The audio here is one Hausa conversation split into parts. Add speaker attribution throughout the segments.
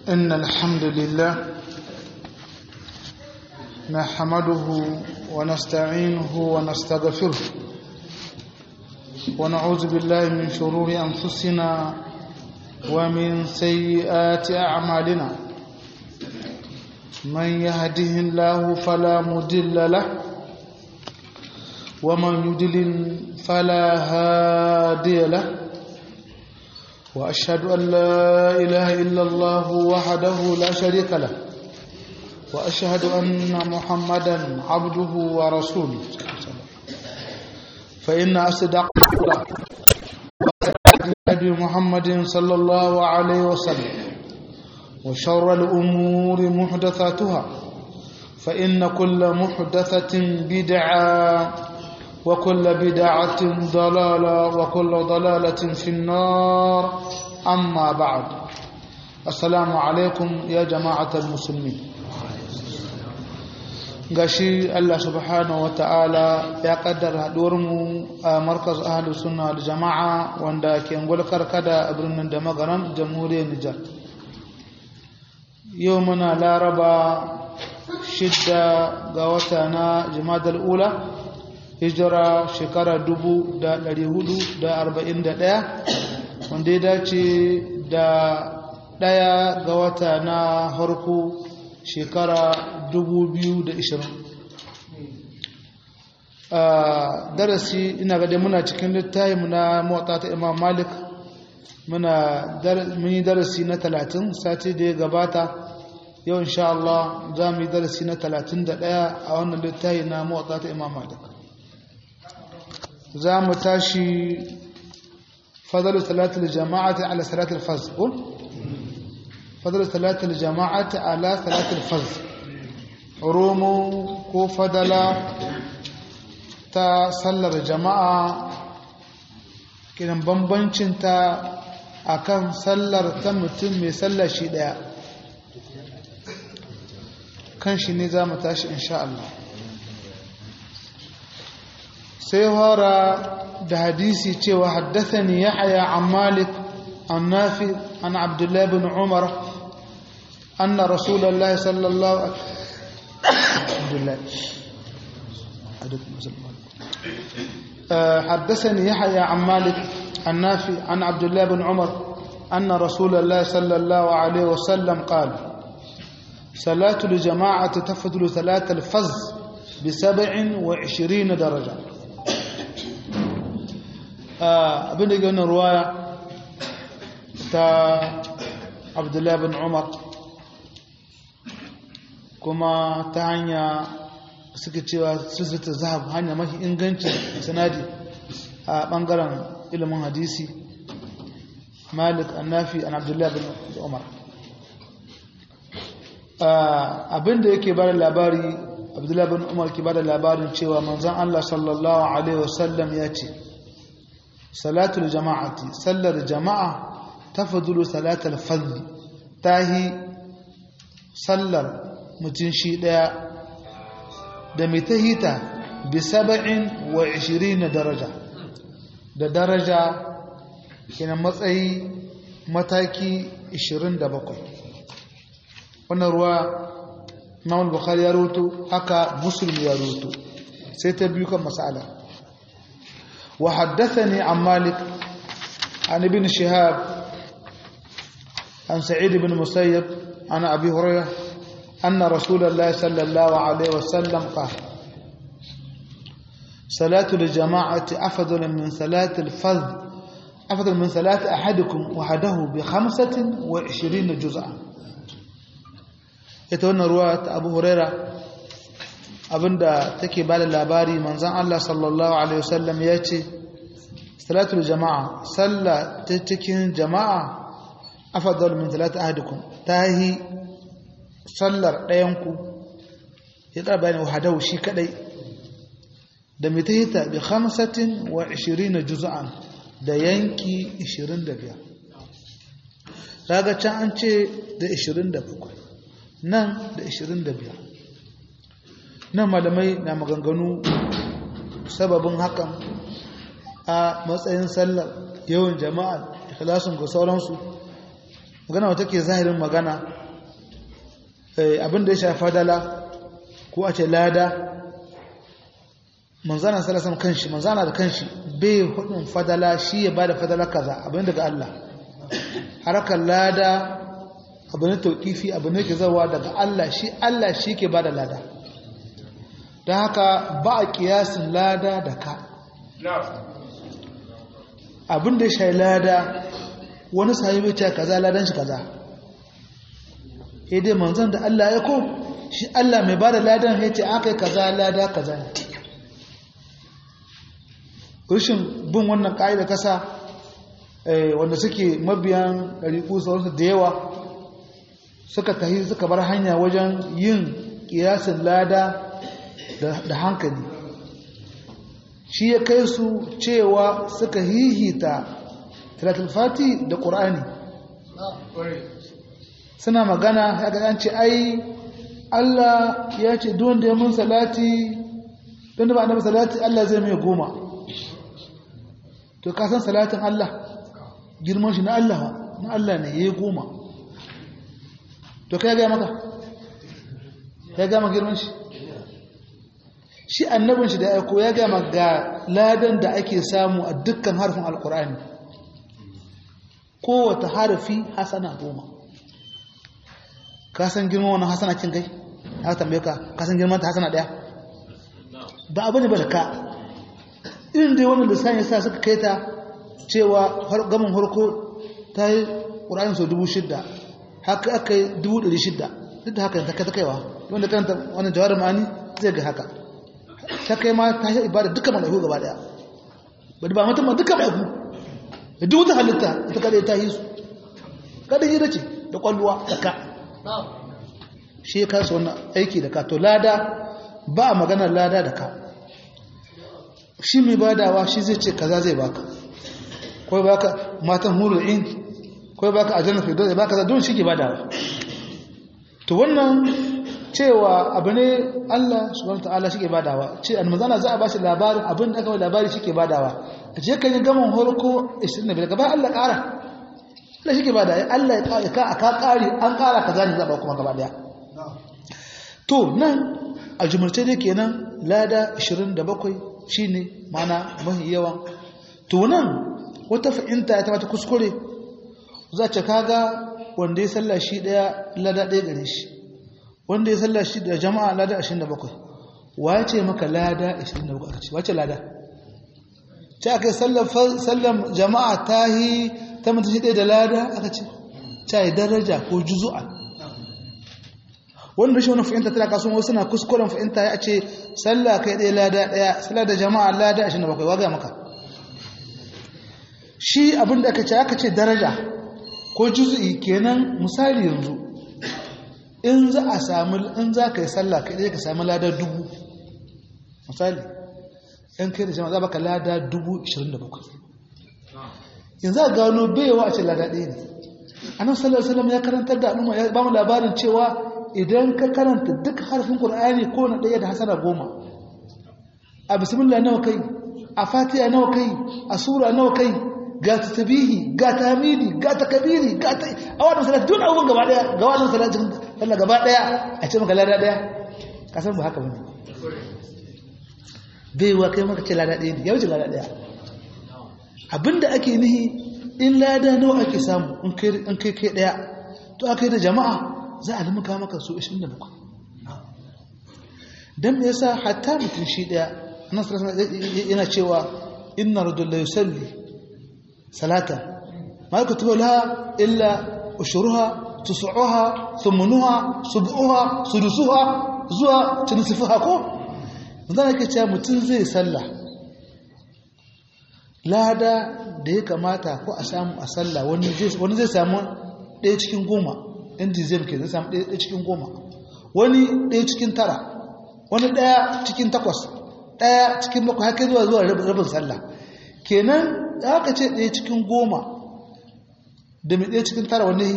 Speaker 1: إن الحمد لله نحمده ونستعينه ونستغفره ونعوذ بالله من شرور أنفسنا ومن سيئات أعمالنا من يهده الله فلا مضل له ومن يضلل فلا هادي له وأشهد أن لا إله إلا الله وحده لا شريك له وأشهد أن محمدا عبده ورسوله فإن أصدق هدي محمد صلى الله عليه وسلم وشر الأمور محدثاتها فإن كل محدثة بدعة وكل بدعة ضلالة وكل ضلالة في النار أما بعد السلام عليكم يا جماعة المسلمين gashi Allah subhanahu wa ta'ala ya kaddara mu a markaz ahlu sunna da jama'a wanda ke ngulkar kada a birnin da magaran jamhuriyar Nijar yau muna laraba shidda ga wata na jimadar ula hijira shekara dubu da ɗari hudu da arba'in da ɗaya wanda ya dace da ɗaya ga wata na harko shekara dubu biyu da ishirin darasi ina gade muna cikin littayi muna motsa ta imam malik muna yi darasi na talatin sati da ya gabata yau insha Allah za mu yi darasi na talatin da ɗaya a wannan littayi na motsa ta imam malik za mu tashi fadalu salatul jama'ati ala salatul faz ko fadalu salatul jama'ati ala salatul faz romo ko fadala ta sallar jama'a kiran bambancin ta akan sallar ta mutum mai sallar shi daya kan shi ne za mu tashi insha Allah sai hora da hadisi cewa haddathani yahya an malik an nafi an abdullahi bin umar anna rasulullahi sallallahu alaihi حدثني يحيى عن مالك النافي عن عبد الله بن عمر أن رسول الله صلى الله عليه وسلم قال صلاة الجماعة تفضل ثلاث الفز بسبع وعشرين درجة abin da gani ruwaya ta abdullahi bin umar kuma ta hanya suke cewa sisita zahab hanya mafi inganci sanadi a bangaren ilimin hadisi malik annafi an abdullahi bin umar abin da yake bada labari abdullahi bin umar ke bada labarin cewa manzan allah sallallahu alaihi wasallam ya ce salatul jama'ati sallar jama'a tafadulu salatul fadli tahi sallar mutum shi daya da mai tahita bi saba'in wa ishirin daraja da daraja kina matsayi mataki 27 wannan ruwa Imam Bukhari ya roto haka Muslim ya roto sai ta biyu kan masala وحدثني عن مالك عن ابن شهاب عن سعيد بن مسيب عن أبي هريرة أن رسول الله صلى الله عليه وسلم قال صلاة الجماعة أفضل من صلاة الفرد أفضل من صلاة أحدكم وحده بخمسة وعشرين جزءا يتولى رواية أبو هريرة abinda take ba da labari manzan Allah sallallahu Alaihi wasallam ya ce salatul jama'a sallah ta cikin jama'a afadal min salatu ahadikum ta yi sallar ɗayanku ya ɗaba ne wahadau shi kaɗai da mai ta hita bi hamsatin wa ishirin juz'an da yanki ishirin da biyar raga can an ce da ishirin da bakwai nan da ishirin da biyar nan malamai na maganganu sababin hakan a matsayin sallar yawan jama'a ikhlasin ga sauransu magana wata ke zahirin magana abin da ya shafi fadala ko a ce lada manzana salasan kanshi manzana da kanshi bai hudun fadala shi ya bada fadala kaza abin daga Allah harakar lada abu ne tauƙifi abu ne ke zawa daga Allah shi Allah shi ke bada lada don haka ba a kiyasin lada da ka abin da ya shayi lada wani sahibi ce kaza ladan shi kaza dai manzan da Allah ya ko shi Allah mai bada ladan ya ce aka yi kaza lada kaza ne rashin bin wannan ƙa'ida kasa wanda suke mabiyan ɗariƙu sauransu da yawa suka tahi suka bar hanya wajen yin ƙiyasin lada da hankali shi ya kai su cewa suka hihita talatul fati da ƙur'ani suna magana ya ga ce ai Allah ya ce don da ya mun salati don da ba annabi salati Allah zai mai goma to ka san salatin Allah girman shi na Allah na Allah ne yayi goma to kai ga maka ya ga maka girman shi shi annabin shi da aiko ya ga maka ladan da ake samu a dukkan harfin alqur'ani kowace harfi hasana goma ka san girman wannan hasana kin kai aka tambaye ka ka san girman ta hasana daya ba abu ne ba da ka irin dai wannan lissanin yasa suka kai ta cewa gamin harko ta yi ƙura'in sau dubu shidda haka aka yi dubu ɗari shidda duk da haka ta kai ta kaiwa wanda karanta wannan jawar ma'ani zai ga haka ta kai ma ta yi ibada duka mala'iku gaba ɗaya ba da ba mutum ma duka mala'iku da duk wata halitta ita kada ta yi su kada yi dace da kwalluwa da ka shi ya kasa wannan aiki da ka to lada ba a maganar lada da ka shi mai badawa shi zai ce kaza zai baka ko baka matan hurul in ko baka aljanna fi dole baka don shi ke badawa to wannan cewa abu ne Allah subhanahu wataala shi ke badawa ce almanzana za a bashi labarin abin da aka mai labari shi ke badawa a je kan yi gaman horko 25 gaba Allah ƙara Allah shi ke badawa Allah ya ka aka ƙari an ƙara kaza ne za a ba kuma gaba daya to nan a jumurce dai kenan lada 27 shine mana mahi yawan to nan wata fa'inta ta mata kuskure za ta kaga wanda ya salla shi daya lada daya gare shi wanda ya salla shi da jama'a lada 27 wace maka lada 27 aka ce wace lada ta aka sallam jama'a ta yi ta mutu shi daya da lada aka ce ta yi daraja ko juzu'a wanda shi wani fahimta tana kasuwa wasu na kuskuren fahimta ya ce sallah kai ɗaya lada ɗaya sallah da jama'a lada ashirin da bakwai waga maka shi abin da aka ce aka ce daraja ko juzu'i kenan misali yanzu in za a samu in za ka yi sallah kai ɗaya ka samu lada dubu misali in kai da jama'a za baka lada dubu ashirin da bakwai yanzu a gano baiwa a ce lada ɗaya ne annabi sallallahu alaihi wasallam ya karantar da al'umma ya ba mu labarin cewa idan ka karanta duk harfin Qur'ani ko na ɗaya da hasana goma a bismillah nawa kai a fatiha nawa kai a sura nawa kai ga tasbihi ga tahmidi ga takbiri ga ta a wannan salati duk abubuwan gaba daya ga wannan salatin sallah gaba daya a ce maka lada daya ka san ba haka bane bai wa kai maka ce lada daya ne ya wuce lada daya abinda ake nihi in lada nawa ake samu in kai kai daya to aka yi da jama'a za a limuka maka su 27 don me yasa hatta mutum shi daya nan yana cewa inna rajul la yusalli salatan ma yaktubu laha illa ushuruha tusuha thumunuha sub'uha sudusuha zuwa tunsifuha ko zan yake cewa mutum zai salla lada da ya kamata ko a samu a salla wani zai samu ɗaya cikin goma ɗin dizem ke zai samu ɗaya cikin goma wani ɗaya cikin tara wani ɗaya cikin takwas ɗaya cikin bakwai haka zuwa zuwa rabin sallah kenan da aka ce ɗaya cikin goma da mai ɗaya cikin tara wani yi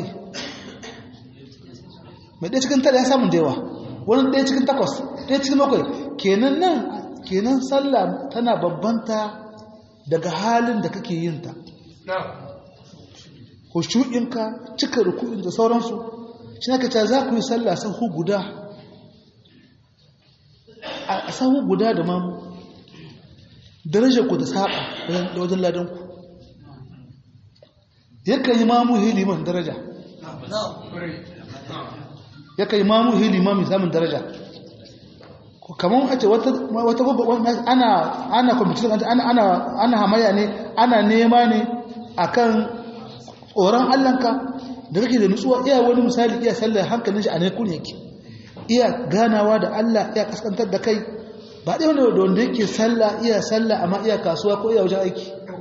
Speaker 1: mai ɗaya cikin tara ya samun da yawa wani ɗaya cikin takwas ɗaya cikin bakwai kenan nan kenan sallah tana babbanta daga halin da kake yin ta ko hushu'inka cika ruku'in da sauransu shi aka ce za ku yi sallah sahu guda a sahu guda da mamu darajar ku da saba da wajen ladanku yakan yi mamu hiliman daraja yakan yi mamu hiliman samun daraja kamar a ce wata ana ana kwamitin ana ana hamaya ne ana nema ne akan tsoron allanka da kake da nutsuwa iya wani misali iya sallar hankalin shi a ne kun yake iya ganawa da Allah iya kaskantar da kai ba ɗaya wanda da wanda yake sallah iya sallah amma iya kasuwa ko iya wajen aiki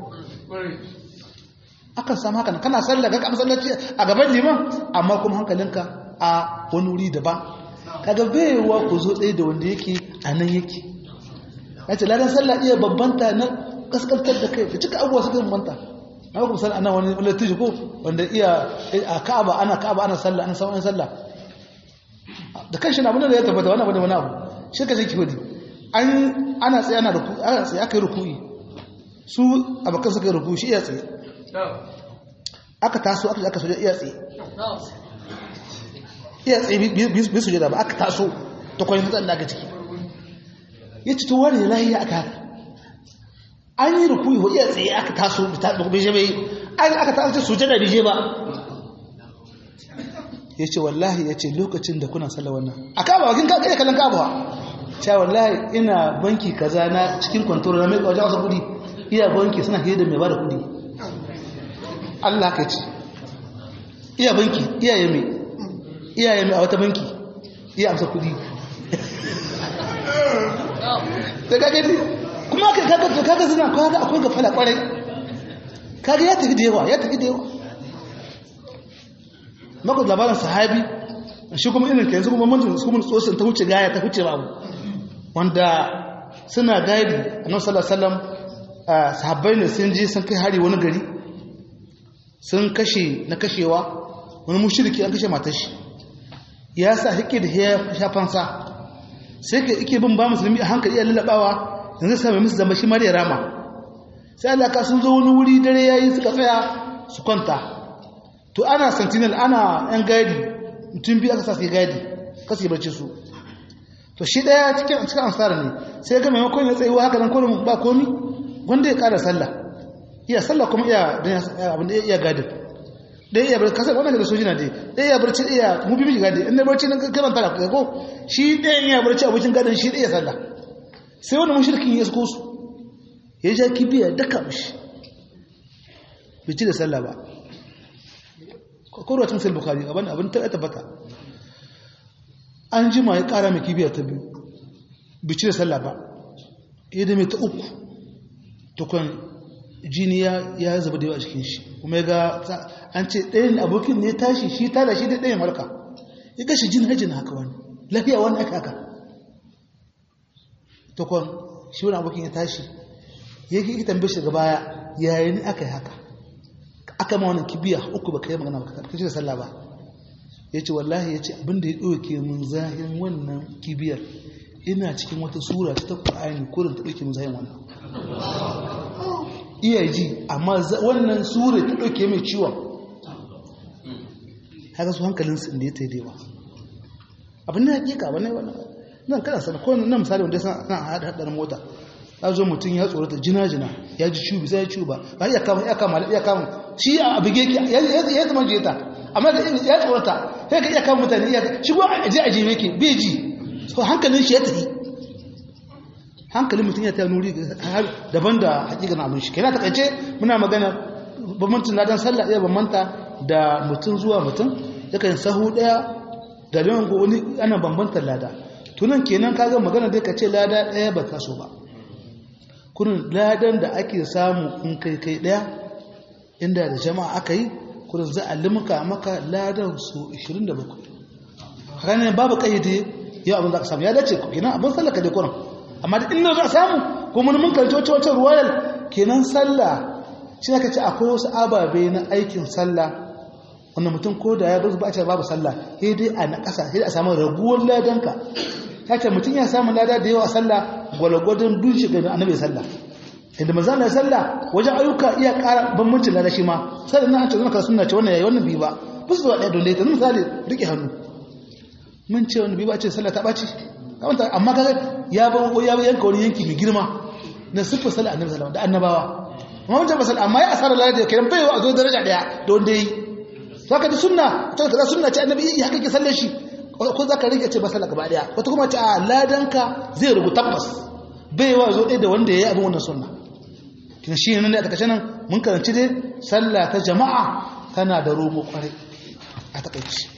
Speaker 1: akan samu haka kana sallah ka kamar sallaci a gaban liman amma kuma hankalinka a wani wuri daban kaga baiwa ku zo ɗaya da wanda yake a nan yake ya ce ladan sallah iya babbanta na kaskantar da kai da cika abubuwa suka babbanta na kuma sallah ana wani latiji ko wanda iya a ka'aba ana ka'aba ana sallah ana sauran sallah da kan shi na abin da ya tabbata wani abu da wani abu shi ka shi wadi an ana tsaye ana ruku ana tsaye aka yi ruku'i su abokan suka yi ruku shi iya tsaye aka taso aka aka soja iya tsaye iya tsaye bi su jada ba aka taso ta kwanin matsan da aka ciki ya ci to wani lahiya aka haka an yi ruku'i wa iya tsaye aka taso bai je bai aka taso su jada bai je ba ya ce wallahi ya ce lokacin da kuna sallar wannan a kaba wakin kaka iya kallon kaba cewa wallahi ina banki kaza na cikin kwantori na mai wajen wasu kudi iya banki suna hiyar da mai ba da kudi Allah ka ce iya banki iya yame iya yame a wata banki iya amsa kudi da kage ne kuma kaga kaga suna kaga akwai ga fala kwarai kaga ya tafi da yawa ya tafi da yawa maka labarin sahabi shi kuma irin yanzu kuma manzon su kuma tsosin ta wuce gaya ta wuce babu wanda suna gaidi annabi sallallahu alaihi wasallam sahabbai ne sun je sun kai hari wani gari sun kashe na kashewa wani mushriki an kashe matar shi ya sa hike da ya shafansa sai ka ike bin ba musulmi a hankali ya lalabawa yanzu sai mai musu zama shi mariya rama sai Allah ka sun zo wani wuri dare yayi suka tsaya su kwanta to ana sentinel ana yan gadi mutum biyu aka sa su gadi kasu yi barci su to shi daya cikin cikin ansara ne sai ga maimakon ya tsayuwa haka nan kodin ba komi wanda ya kara sallah iya sallah kuma iya abin da iya gadi ɗaya iya barci kasar wannan da sojina dai ɗaya iya barci iya mu bi miji gadi inda barci nan kaman tara ko shi ɗaya iya barci abokin gadin shi ɗaya sallah sai wani mushrikin ya suko su ya ja kibiya daka mishi bai ci da sallah ba korwacin sai bukari abin abin ta tabbata an jima ya kara mai kibiyar ta biyu bici da sallah ba ya da mai ta uku tukun jini ya zaba da yawa a cikin shi kuma ya ga an ce ɗayan abokin ne tashi shi tada shi da ɗayan harka ya ga shi jini hajji na haka wani lafiya wani aka haka tukun shi wani abokin ya tashi ya ki tambaye shi daga baya yayin aka yi haka aka ma wannan kibiya uku baka yi magana baka kace da sallah ba yace wallahi yace abinda ya dauke mun zahin wannan kibiyar ina cikin wata sura ta Qur'ani kurin ta dauke mun zahin wannan iya ji amma wannan sura ta dauke mai ciwon haka su hankalin su inda ya tayi dewa abin da hakika bane wannan nan kana sana ko nan misali wanda san nan hada hadar mota ya zo mutum ya tsorata jina-jina ya ji cubi sai ya cuba ba ya kama ya kama ya kama shi a bige ki ya zama jeta amma da ya tsorata sai ka iya kama mutane iya shi ko a je a je yake bai ji so hankalin shi ya tafi hankalin mutum ya ta nuri daban da hakikan abin shi kenan takaice muna magana bambancin ladan sallah iya bambanta da mutum zuwa mutum yakan sahu daya da lewan ko wani ana bambantar lada tunan kenan kaga magana dai ka ce lada daya ba ta so ba kurin ladan da ake samu in kai kai daya inda da jama'a aka yi kurin za a limka maka ladan su 27 haka ne babu kayyade yau abin za ka samu ya dace ku kenan abin sallah ka dai kurin amma da inda za a samu kuma mun karci wacce wacce ruwayar kenan sallah shi aka ce akwai wasu ababe na aikin sallah wanda mutum ko da ya bar ba a ce babu sallah sai dai a na ƙasa sai a samu raguwar ladanka ta ce mutum ya samu lada da yawa sallah gwalgwadon dun shiga da annabi sallah inda manzo Allah sallah wajen ayyuka iya ƙara bambancin lada shi ma sai da nan ce zama ka sunna ce wannan yayi wannan bi ba bisu zuwa ɗaya don dai misali rike hannu mun ce wani bi ba ce sallah ta ɓaci kamanta amma kaga ya ba ya yanka wani yanki mai girma na siffar sallah annabi sallallahu da annabawa amma mun ce masal amma ya asara lada da kiran baiwa a zo daraja daya da wanda yi saka da sunna ta kaza sunna ce annabi ya haka ke sallar shi ko zaka rike ce ba sallah gaba daya wata kuma ce a ladanka zai rubu tabbas baiwa zo ɗaya da wanda ya yi abin wannan sunna kina shi ne a takaice nan mun karanci dai sallah ta jama'a tana da romo kwarai a takaici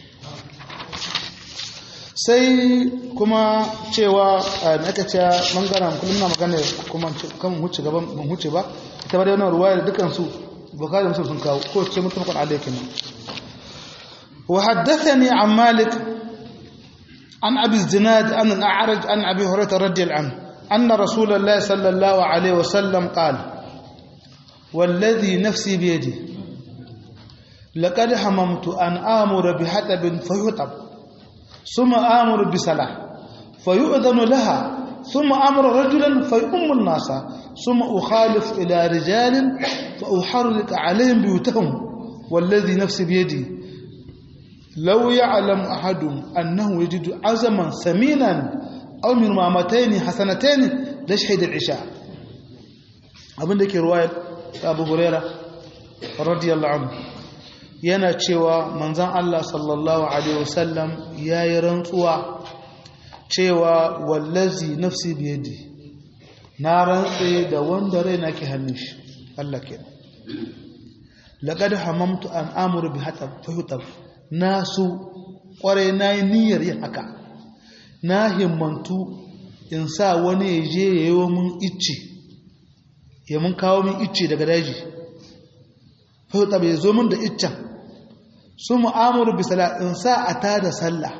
Speaker 1: sai kuma cewa na aka ce mangana kullum na magana kuma kan huce gaban ban huce ba ita ba da wannan ruwaya da dukkan su bukari musul sun kawo ko ce mutum kan alaikin nan wa haddathani an malik an abi zinad an al-a'raj an abi hurairah radiyallahu anhu anna rasulullahi sallallahu alaihi wasallam qala والذي نفسي بيده لقد هممت أن آمر بحطب فيحطب ثم آمر بصلاة فيؤذن لها ثم أمر رجلا فيؤم الناس ثم أخالف إلى رجال فأحرك عليهم بيوتهم والذي نفسي بيدي لو يعلم أحد أنه يجد عزما ثمينا أو من مامتين حسنتين لشهد العشاء abin da ke ruwayar abu huraira radiyallahu anhu yana cewa manzan Allah sallallahu alaihi wasallam ya yi rantsuwa cewa wallazi nafsi biyadi na rantse da wanda rai na ke hannun shi Allah ke laƙad hamamtu an amuru bi fahutar na su ƙwarai na yi niyyar yin haka na himmantu in sa wani ya je ya yi wa mun icce ya mun kawo min icce daga daji fahutar bai zo min da iccen su mu'amuru bi in sa a tada sallah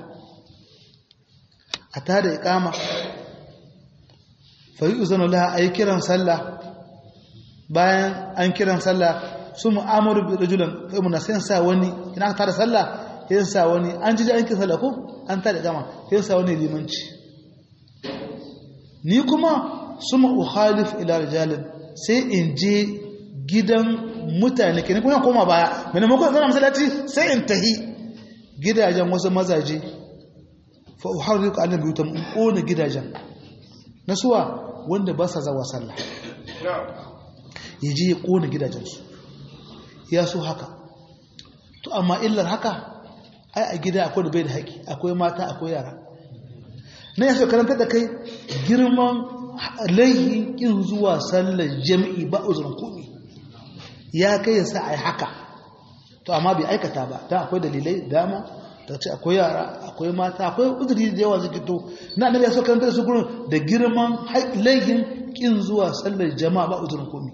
Speaker 1: a tada ikama fa yi uzanu laha a yi kiran sallah bayan an kiran sallah su mu'amuru bi rajulan kai mun sai sa wani ina aka tada sallah sai sa wani an ji an kiran sallah ko an tada ikama sai sa wani limanci ni kuma suma ukhalif ila rijalin sai in je gidan mutane ke kuma koma baya mai maimakon zana masallaci sai in tahi gidajen wasu mazaje fa uharri ku annabi ta in kona gidajen nasuwa wanda ba sa zawa sallah ya je ya kona gidajensu ya so haka to amma illar haka ai a gida akwai da bai da haƙi akwai mata akwai yara na yaso karanta da kai girman laihin kin zuwa sallar jami'i ba uzurin komi ya kai ya sa a yi haka to amma bai aikata ba ta akwai dalilai dama ta ce akwai yara akwai mata akwai uzuri da yawa zai to na annabi ya so karanta da su gurin da girman laihin kin zuwa sallar jama'a ba uzurin komi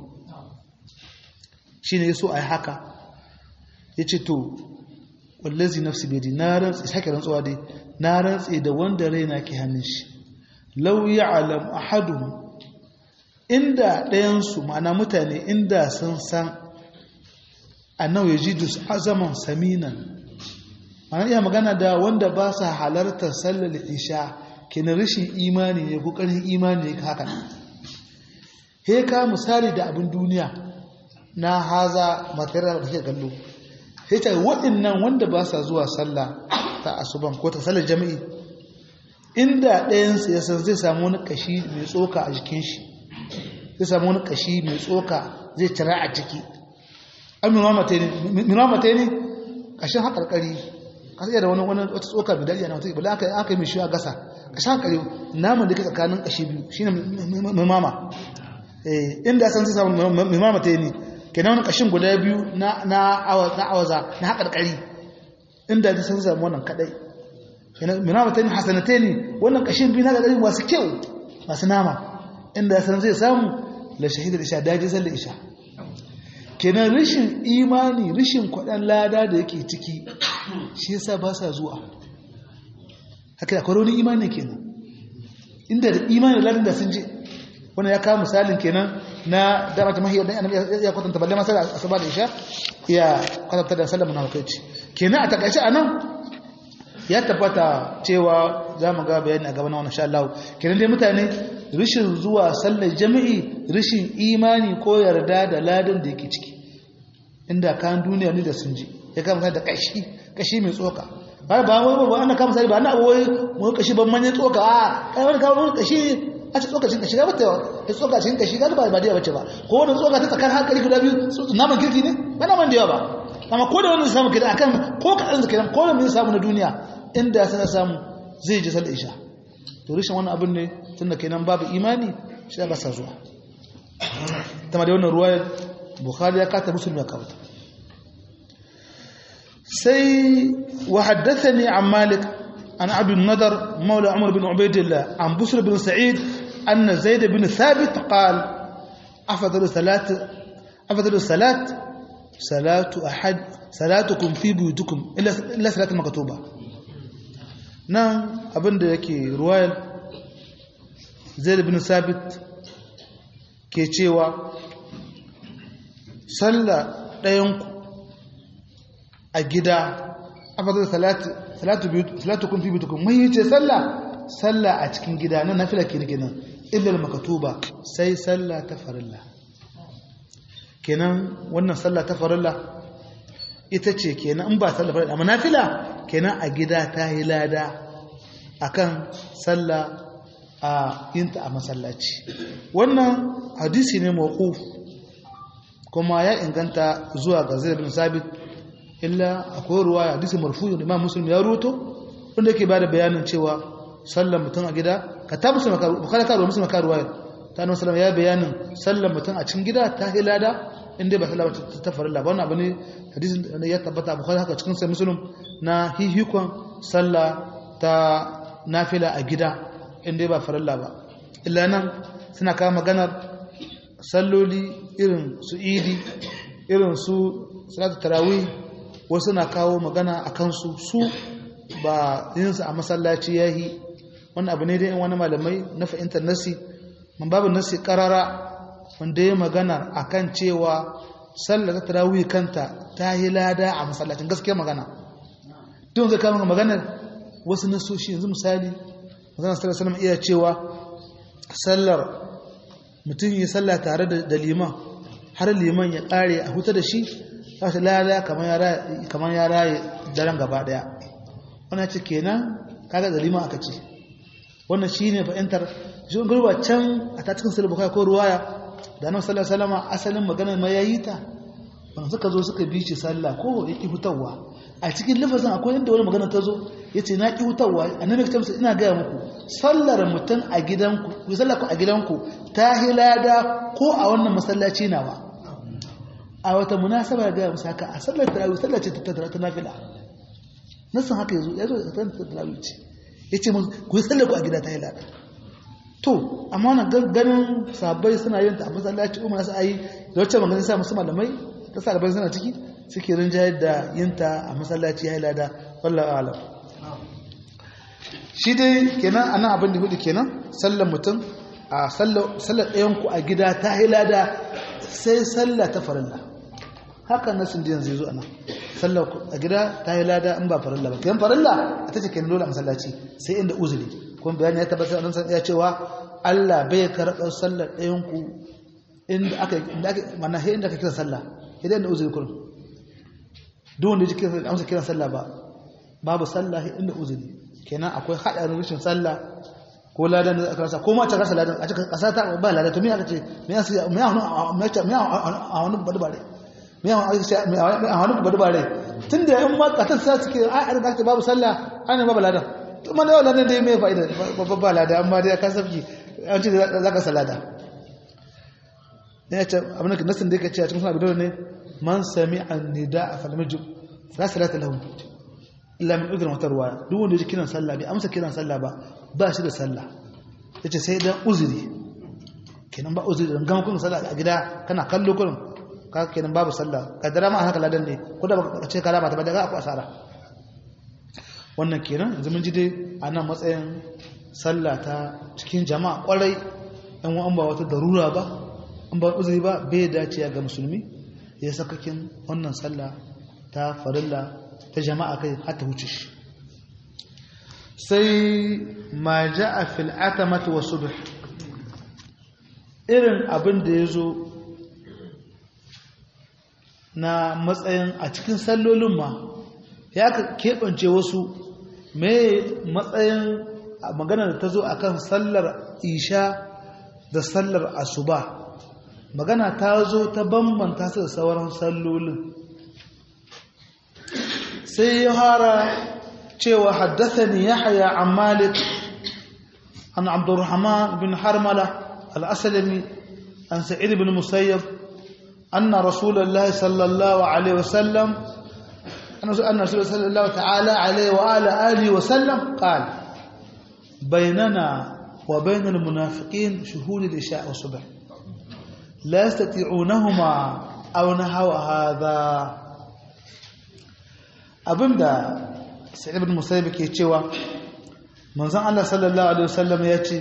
Speaker 1: shine yaso a yi haka yace to wallazi nafsi bai na rantsi sake rantsuwa dai na rantsi da wanda raina ke hannun shi law ya'lam ahaduhum inda ɗayansu ma'ana mutane inda sun san annahu yajidu azaman saminan ana iya magana da wanda ba sa halartar sallar isha kina rashin imani ne ko ƙarfin imani ne haka he ka misali da abin duniya na haza material da kake kallo sai ta waɗannan wanda ba sa zuwa sallah ta asuban ko ta sallar jami'i inda ɗayansu ya san zai samu wani kashi mai tsoka a jikin shi zai samu wani kashi mai tsoka zai cira a ciki an minamata ne kashin haƙarƙari kasa iya da wani wata tsoka mai daɗi a wata ibala aka yi mai shi a gasa kashin haƙarƙari naman da ke tsakanin kashi biyu shi ne mimama inda san zai samu mimamata ne ke na wani kashin guda biyu na awaza na haƙarƙari inda zai san samu wannan kaɗai minamata ne hasanata ne wannan kashin biyu na haƙarƙari masu kyau masu nama inda san zai samu la shahidar isha daji zalla isha kenan rashin imani rashin kwaɗan lada da yake ciki shi yasa ba sa zuwa haka akwai wani imani kenan inda da imani ladan da sun je wannan ya kawo misalin kenan na dama ta mahiyar dan annabi ya kwatanta balle masala asuba da isha ya kwatanta da sallama na hukunci kenan a takaice anan ya tabbata cewa za mu ga bayani a gaba na wannan sha Allah kenan dai mutane rishin zuwa sallar jami'i rishin imani ko yarda da ladan da yake ciki inda kan duniya ne da sun ji ya kama da kashi kashi mai tsoka ba ba wai ba ana kama sai ba na wai mu kashi ban manyan tsoka a kai wani kawo kashi a ce tsokacin kashi ga bata ya tsokacin kashi ga ba ba da bace ba ko wani tsoka ta tsakar hankali guda biyu naman kirki ne ba naman da yawa ba amma ko da wani samu kidan akan ko kadan da kidan ko da mun samu na duniya inda ya sana samu zai ji sallar isha to rishin wannan abin ne tunda kenan babu imani shi ba sa zuwa ta ma da wannan ruwayar bukhari ya kata muslim ya kawo sai wa haddathani an malik an abin nadar maula umar bin ubaidillah an busr bin sa'id anna zaid bin thabit qala afdalu salat afdalu salat salatu ahad salatukum fi buyutukum illa illa salatul maktuba nan abinda yake ruwayar zaid bin thabit ke cewa sallah ɗayanku a gida afadar salatu kun fi bitukun mun yi ce sallah sallah a cikin gida na nafila ke kenan illal makatuba sai sallah ta farilla kenan wannan sallah ta farilla ita ce kenan in ba sallah farilla amma nafila kenan a gida ta yi lada akan sallah a yinta a masallaci wannan hadisi ne mawquf kuma ya inganta zuwa ga Zaid bin Sabit illa akwai ruwaya hadisi marfu'in Imam Muslim ya ruto wanda yake bada bayanin cewa sallar mutum a gida ka ta musu makaru bukhari ka ruwa musu makaru ruwaya ta annabi sallallahu ya bayanin sallar mutum a cikin gida ta hilada inda ba sallah ta farilla ba wannan abu ne hadisin da ya tabbata bukhari haka cikin sai muslim na hihikon sallah ta nafila a gida inda ba farilla ba illa nan suna kawo maganar salloli irin su idi irin su salatu tarawih wasu na kawo magana a kansu su ba yinsu a masallaci yahi wani abu ne dai in wani malamai na fahimtar nasi man babu nasi karara wanda ya magana akan cewa sallar tarawih kanta ta yi lada a masallacin gaskiya magana don zai kama maganar wasu nasoshi yanzu misali magana sallar salama iya cewa sallar mutum yi sallah tare da liman har liman ya kare a huta da shi ta shi lada kamar ya raye daren gaba daya wannan ce kenan kaga da liman aka ce wannan shi ne fahimtar shi wani gurba can a ta cikin sulhu bukai ko ruwaya da nan sallar salama asalin maganar ma yayi ta ban suka zo suka bi shi sallah ko ya ki hutawa a cikin lafazin akwai inda wani magana ta zo ya ce na ki hutawa annabi ta ina gaya muku sallar mutum a gidanku ku sallar ku a gidanku ta hilada ko a wannan masallaci nawa a wata munasaba ga musu haka a sallar tarawih sallar ce ta ta nafila nasan haka yazo yazo ta tarawih ce yace mun ku sallar ku a gida ta hilada to amma wannan ganin sabai suna yin ta a masallaci umma sai ayi da wacce magana sa musu malamai ta sabai suna ciki suke rinjayar da yin ta a masallaci ya hilada wallahi alam shi dai kenan anan abin da hudu kenan sallar mutum a sallar ɗayanku a gida ta hilada sai sallah ta farilla haka nasin da yanzu zo anan sallar a gida ta hilada in ba farilla ba kiyan farilla a ta ce kenan dole a masallaci sai inda uzuri kuma bayani ya tabbatar nan san ya cewa Allah bai karɓar sallar ɗayanku inda aka inda aka mana he inda aka kira sallah idan da uzuri kullum duk wanda ya kira amsa kiran sallah ba babu sallah inda uzuri kenan akwai haɗarin rashin sallah ko ladan da aka rasa ko ma ta rasa ladan a cikin ƙasa ta ba ladan to me aka ce me ya me ya me ya a wani badbare me ya a wani badbare tunda in ma katan sa suke a a da babu sallah ana babu ladan to man da ladan dai me fa'ida babba ba ladan amma dai ka sabki an ce zaka salada ne ce abin da nasin da yake ce a cikin sunan bidon ne man sami'a nida'a fa lam yajib la salata lahu illa min udhrin wata ruwaya duk wanda ya kiran sallah bai amsa kiran sallah ba ba shi da sallah yace sai dan uzuri kenan ba uzuri dan gama kun sallah a gida kana kallo kun ka kenan babu sallah kadara ma haka ladan ne ko da baka ce kalama ta ba daga aku asara wannan kenan yanzu mun ji dai ana matsayin sallah ta cikin jama'a kwarai an wa an ba wata darura ba an ba uzuri ba bai dace ga musulmi ya sakakin wannan sallah ta farilla ta jama'a kai har ta wuce shi sai ma ja'a fil atamati wa subh irin abin da ya zo na matsayin a cikin sallolin ma ya keɓance wasu mai matsayin magana da ta zo akan sallar isha da sallar asuba magana ta zo ta bambanta su da sauran sallolin sai ya hara cewa haddathani yahya an malik an abdurrahman bin harmala al-aslami an sa'id bin musayyab anna rasulullahi sallallahu alaihi wasallam أن رسول صلى الله تعالى عليه وآله آله وسلم قال بيننا وبين المنافقين شهود العشاء والصبح لا يستطيعونهما أو نحو هذا abinda sa'id ibn musayyib ke cewa manzon Allah sallallahu alaihi wasallam ya ce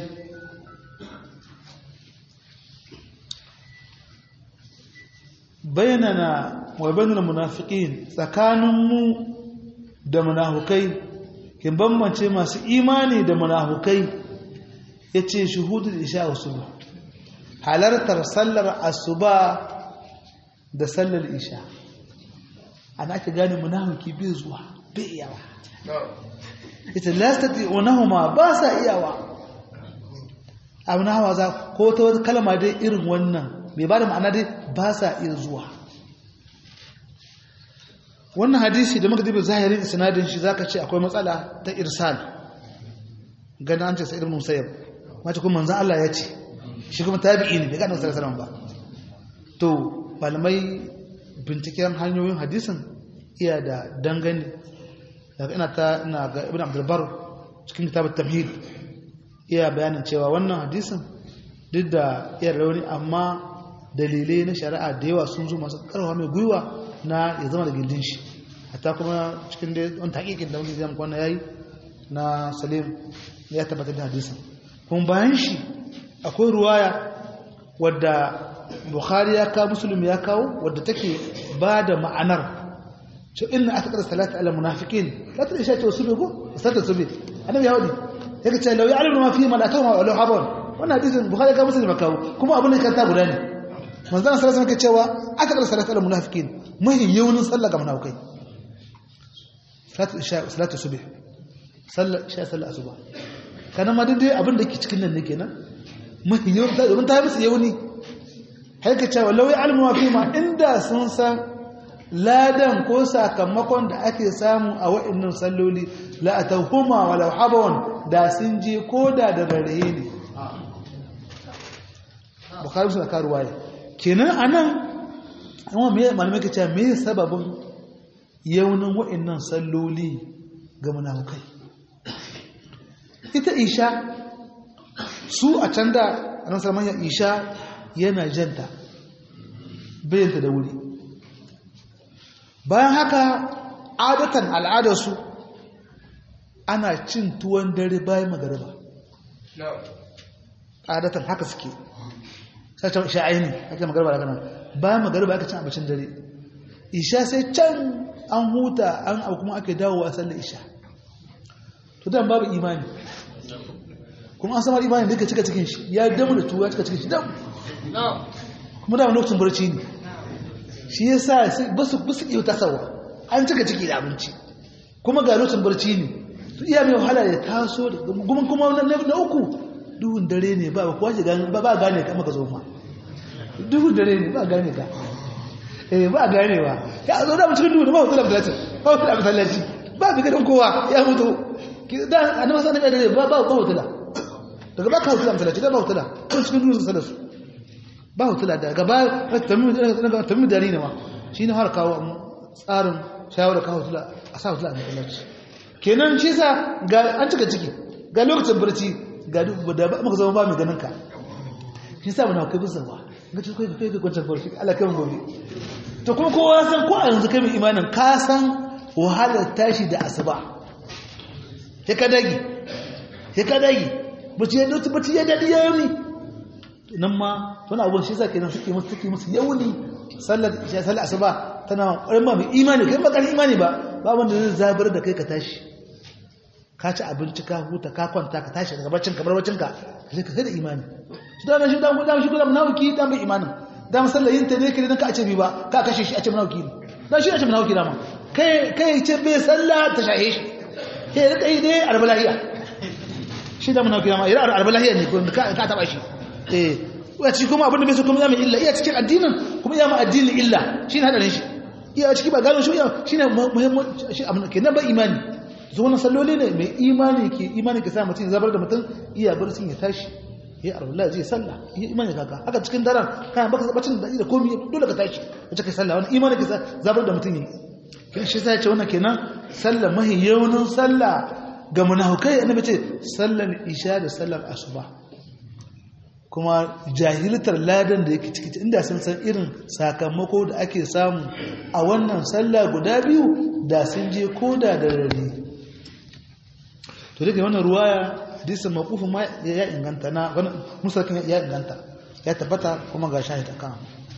Speaker 1: bainana wa bainal munafiqin tsakanin mu da munafukai kin bambance masu imani da munafukai yace shuhudul isha wa subh halartar sallar asuba da sallar isha ana ake gane munafiki bai zuwa bai iyawa ita lastati'unahuma ba sa iyawa abin hawa za ko ta wata kalma dai irin wannan bai ba da ma'ana dai ba sa iya zuwa wannan hadisi da muka dibe zahirin isnadin shi zaka ce akwai matsala ta irsal ganin an ce sa'id ibn musayyab mace kuma manzon Allah ya ce shi kuma tabi'i ne bai ga annabi sallallahu ba to malamai binciken hanyoyin hadisin iya da dangane daga ina ta ina ga ibn abdul bar cikin kitab at-tamhid iya bayanin cewa wannan hadisin duk da iya rauni amma dalilai na shari'a da yawa sun zo masu karwa mai gwiwa na ya zama da gindin shi hatta kuma cikin da wani taƙiƙin da wani zama kwana ya yi na salim ya tabbatar da hadisin kuma bayan shi akwai ruwaya wadda bukhari ya kawo musulun ya kawo wadda take ba da ma'anar ce inna aka kada salata ala munafiqin la ta isha ce wasu bego salata su be annabi ya wadi yake ce law ya'lamu ma fi malakahu wa law habon wannan hadisin bukhari ya kawo musulun ya kawo kuma abin da kan ta guda ne manzon sallallahu alaihi cewa aka kada salata ala munafiqin mahi yawnin sallah ga munafikai salatu isha salatu subh sallah isha sallah asuba kana ma dai abin da ke cikin nan ne kenan mahi yawnin ta domin ta musu yawni haika cewa lau ya almuwa fi ma inda sun san ladan ko sakamakon da ake samu a wa'annan salloli la'atahuma walau habawon da sun je ko da da rarraye ne bukari suna karuwa ne kenan a nan yawan malamai ka cewa mai sababin yaunin wa'annan salloli ga munafukai ita isha su a can da a nan sarmanyar isha yana janta bayanta da wuri bayan haka adatan al'adarsu ana cin tuwon dare bayan magariba adatan haka suke sashen sha'aini ake magariba da kanan bayan magariba aka cin abacin dare isha sai can an huta an abu kuma ake dawowa sallar isha to dan babu imani kuma an samar imani duka cika cikin shi ya damu da tuwa cika cikin shi damu kuma da lokacin barci ne shi ya sa ba su iya tasawa an cika ciki da abinci kuma ga lokacin barci ne su iya mai wahala ya taso da kuma kuma na uku duhun dare ne ba ba kwace ba ba gane ka maka zo ma duhun dare ne ba gane ka eh ba gane ba ya zo da cikin duhu ba hoto da masallaci ba hoto da masallaci ba bi gidan kowa ya mutu da annabi sallallahu alaihi wasallam ba ba hoto da daga ba ka hoto da masallaci da ba hoto da cikin duhu sallallahu ba hutula da gaba tamimi dari ne ma shi ne har kawo tsarin shawara kawo hutula a sa hutula a matsalaci kenan shi sa ga an cika ciki ga lokacin barci ga da ba maka zama ba mai ganin ka shi sa muna kai bisa ba ga ci kai kai kwancan barci Allah kai gobe to kuma kowa san ko a yanzu kai mai imanin ka san wahalar tashi da asuba ya ka dagi ya ka dagi barci ya dauki barci ya dadi ya yi nan ma wani abubuwan shi zake nan suke musu suke musu yauni sallar isha sallar asuba tana ƙwarin ba mai imani kai bakar imani ba ba wanda zai zabar da kai ka tashi ka ci abinci ka huta ka kwanta ka tashi daga baccin ka bar baccin ka ka ka da imani shi da shi da da shi da munafiki da mai imanin da masallayin ta ne kire dan ka a ce bi ba ka kashe shi a ce munafiki ne dan shi a ce munafiki da ma kai kai ce bai sallah ta shahe shi sai rika yi dai arbalahiya shi da munafiki da ma ira arbalahiya ne ko ka ka taba shi eh wace kuma abin da bai so kuma ya mai illa iya cikin addinin kuma ya ma addinin illa shi ne hadarin shi iya ciki ba gano shi shi ne muhimmanci shi abin ke nan ba imani zo wannan salloli ne mai imani ke imani ke sa mutum zabar da mutum iya bar sun ya tashi ya arwallah zai sallah ya imani kaka haka cikin daren kayan baka bacin da da komai dole ka tashi wace kai sallah wannan imani ke zabar da mutum yi kin shi sai ce wannan kenan sallah mahi yawnin sallah ga munafikai annabi ce sallar isha da sallar asuba kuma jahiltar ladan da yake ciki inda sun san irin sakamako da ake samu a wannan sallah guda biyu da sun je koda da rari to daga wannan ruwaya hadisin maqufin ma ya inganta na wannan musakin ya inganta ya tabbata kuma ga shahid akan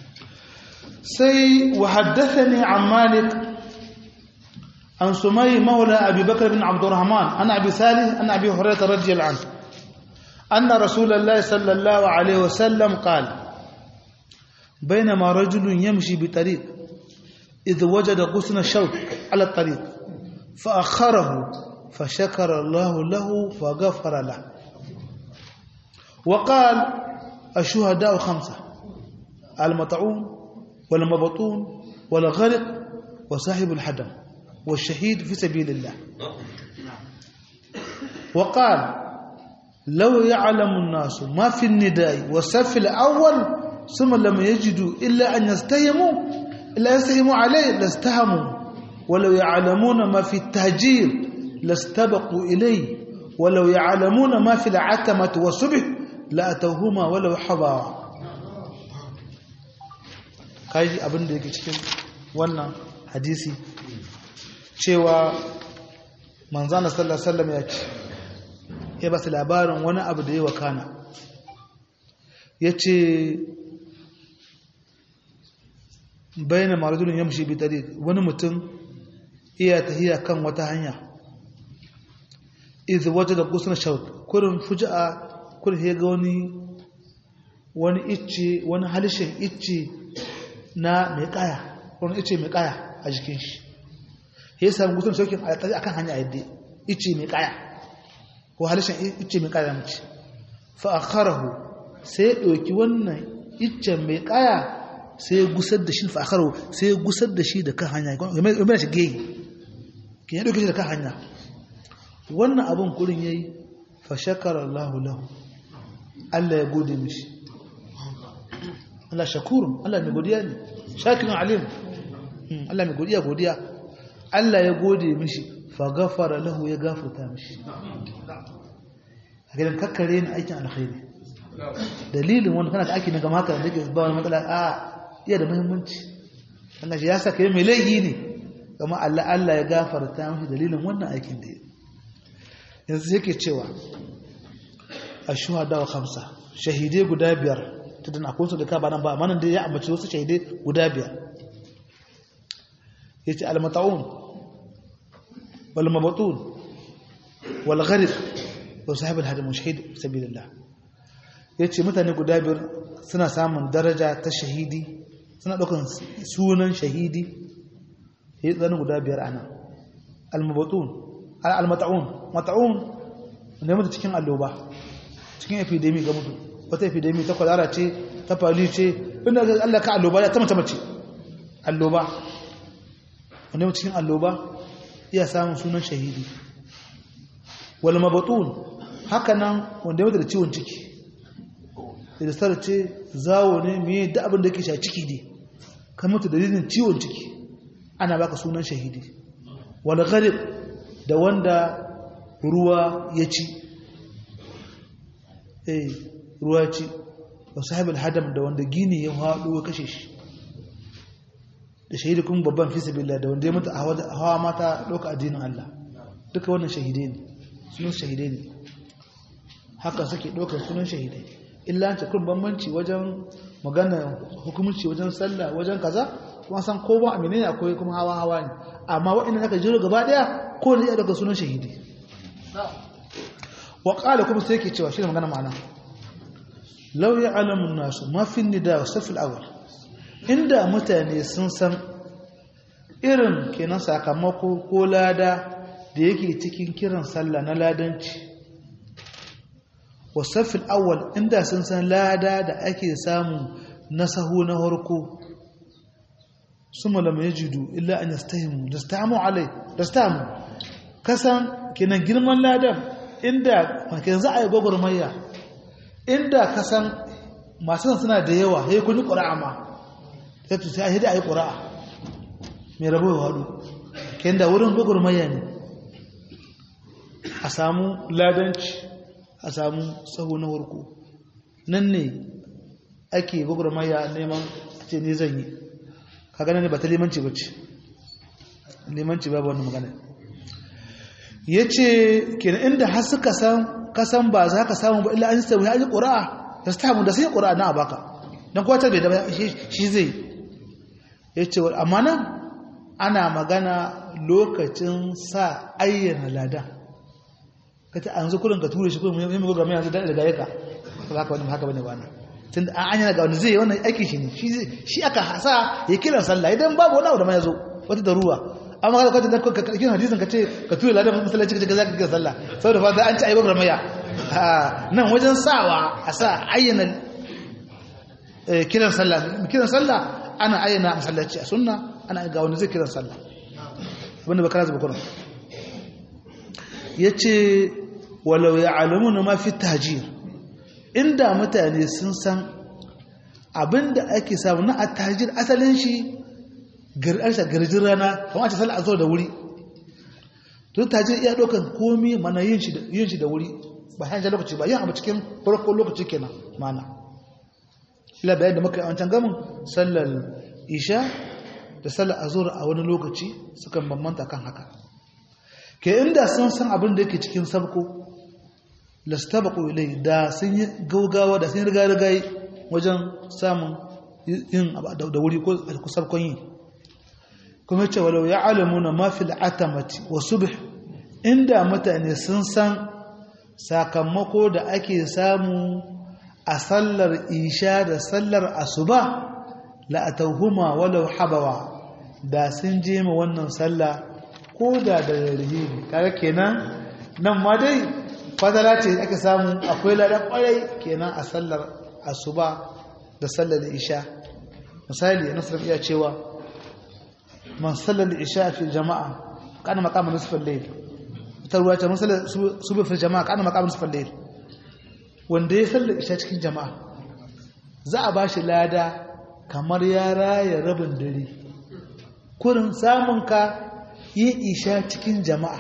Speaker 1: sai wa haddathani an malik an sumay maula abi bakr bin abdurrahman ana abi salih ana abi hurairah radiyallahu anhu أن رسول الله صلى الله عليه وسلم قال بينما رجل يمشي بطريق إذ وجد غصن الشوك على الطريق فأخره فشكر الله له فغفر له وقال الشهداء خمسة المطعون والمبطون والغرق وصاحب الحدم والشهيد في سبيل الله وقال لو يعلم الناس ما في النداء والصف الأول ثم لم يجدوا إلا أن يستهموا إلا يستهموا عليه لاستهموا ولو يعلمون ما في التهجير لاستبقوا إليه ولو يعلمون ما في العتمة والصبح لأتوهما ولو حضارا kaji abin da yake cikin wannan hadisi cewa manzana sallallahu alaihi wasallam ya ce ya ba su labarin wani abu da ya wakana ya ce bayanin maradulun yamshi bitare wani mutum iya tahiya kan wata hanya izu waje da kusurin shaut kurin fuji'a kurin ya ga wani wani icce wani halishin icce na mai kaya wani icce mai kaya a jikin shi ya sami kusurin shaukin a kan hanya yadda icce mai kaya ko halishin icce mai kaya mace fa akharahu sai ya ɗauki wannan iccen mai kaya sai ya gusar da shi fa akharahu sai ya gusar da shi da kan hanya ya mai shi geyi ke ya ɗauki shi da kan hanya wannan abin kurin yayi fa shakara Allah lahu Allah ya gode mishi Allah shakurun Allah mai godiya ne shakirin alim Allah mai godiya godiya Allah ya gode mishi fa gafara lahu ya gafarta mishi a gidan kakkare ni aikin alkhairi dalilin wani kana da aiki na gama haka da ke ba wani matsala a iya da muhimmanci Allah shi ya saka yi mai laifi ne kama Allah Allah ya gafarta mishi dalilin wannan aikin da ya yanzu yake cewa a shuhada wa kamsa shahidai guda biyar ta dana akwai su da ka ba nan ba amma nan da ya ambaci wasu shahidai guda biyar ya ce almata'un wal mabatun wal gharib wa sahib al hadim shahid sabilillah ya ce mutane guda biyar suna samun daraja ta shahidi suna ɗaukan sunan shahidi ya yi tsanin guda biyar ana al-mabatun al-mata'un mata'un ne mutu cikin alloba cikin epidemi ga mutu wata epidemi ta kwalara ce ta fali ce inda ga Allah ka alloba ya ta mace mace alloba wanda mutu cikin alloba iya samun sunan shahidi wal mabatun haka nan wanda ya mutu da ciwon ciki da sar ce zawo ne me da abin da yake sha ciki ne kan mutu dalilin ciwon ciki ana baka sunan shahidi wal gharib da wanda ruwa ya ci eh ruwa ya ci wa sahibul hadam da wanda gini ya haɗu ya kashe shi da shahidi kuma babban fi sabilillah da wanda ya mutu a hawa mata ɗauka addinin Allah duka wannan shahidai ne sunan shahidai ne haka suke ɗaukar sunan shahidai illa ta kun bambanci wajen magana hukumci wajen sallah wajen kaza kuma san ko ba amine ne akwai kuma hawa hawa ne amma waɗannan aka jiro gaba daya ko ne ya daga sunan shahidi wa qala kuma sai yake cewa shi ne magana ma'ana law ya'lamu an-nasu ma fi nida wa saf al-awwal inda mutane sun san irin kenan sakamako ko lada da yake cikin kiran sallah na ladanci wa saf al-awwal inda sun san lada da ake samu na sahu na harko suma lam yajidu illa an yastahimu dastamu alai dastamu kasan kenan girman ladan inda kenan za a yi gwagwarmayya inda kasan masu suna da yawa sai kun yi ƙura'a ma sai tu sai a yi ƙura'a mai rabo ya haɗu kenan da wurin gwagwarmayya ne a samu ladanci a samu sahu na warko nan ne ake gwagwarmayya neman ce ne zan yi ka gane ne ba ta limanci ba ce limanci babu wani magana ya ce kenan inda har suka san kasan ba za ka samu ba illa an yi ya yi ƙura'a da su tamu da sai ƙura'a na baka don kuwa ta bai da shi zai ya ce amma nan ana magana lokacin sa ayyana lada ka ta an zukurin ka ture shi kuma yi mai gwamnati yanzu daga yaka ba haka wani haka bane ba na tun an anyana ga wani zai yi wannan aiki shi ne shi aka hasa ya kiran sallah idan babu wani abu da ma ya zo wata da ruwa amma kada kwata ka karkin hadisin ka ce ka tura ladan masallaci ka ce za ka kira sallah saboda fa an ci ayyukan ramaya nan wajen sawa a sa ayyana kiran sallah kiran sallah ana ayyana masallaci a sunna ana ga wani zai kiran sallah wanda ba kana zuba kuran yace walau ya'lamuna ma fi tahjir inda mutane sun san abinda ake samu na at-tahjir asalin shi gar'arsa garjin rana kamar ta sallah azhar da wuri to tahjir iya dokan komi mana yin shi yin shi da wuri ba hanya lokaci ba yin abu cikin farko lokaci kenan mana ila bayan da muka yi wancan gamin sallar isha da sallar azhar a wani lokaci sukan bambanta kan haka ke inda sun san abin da yake cikin sabko lastabaqu ilai da sun yi gaugawa da sun riga riga wajen samun yin da wuri ko sabkon yi kuma ce walau ya alamuna mafil atamati wa subh inda mutane sun san sakamako da ake samu a sallar isha da sallar asuba la atawhuma walau habawa da sun je ma wannan sallah ko da da rarrahi kaga kenan nan ma dai fadala ce ake samu akwai ladan kwarai kenan a sallar asuba da sallar isha misali nasar iya cewa man sallar isha fi jama'a kana maqamin nisfal layl ta ruwa ta man sallar subhi fi jama'a kana maqamin nisfal layl wanda ya sallar isha cikin jama'a za a bashi lada kamar ya raya rabin dare kurin samun ka yin isha cikin jama'a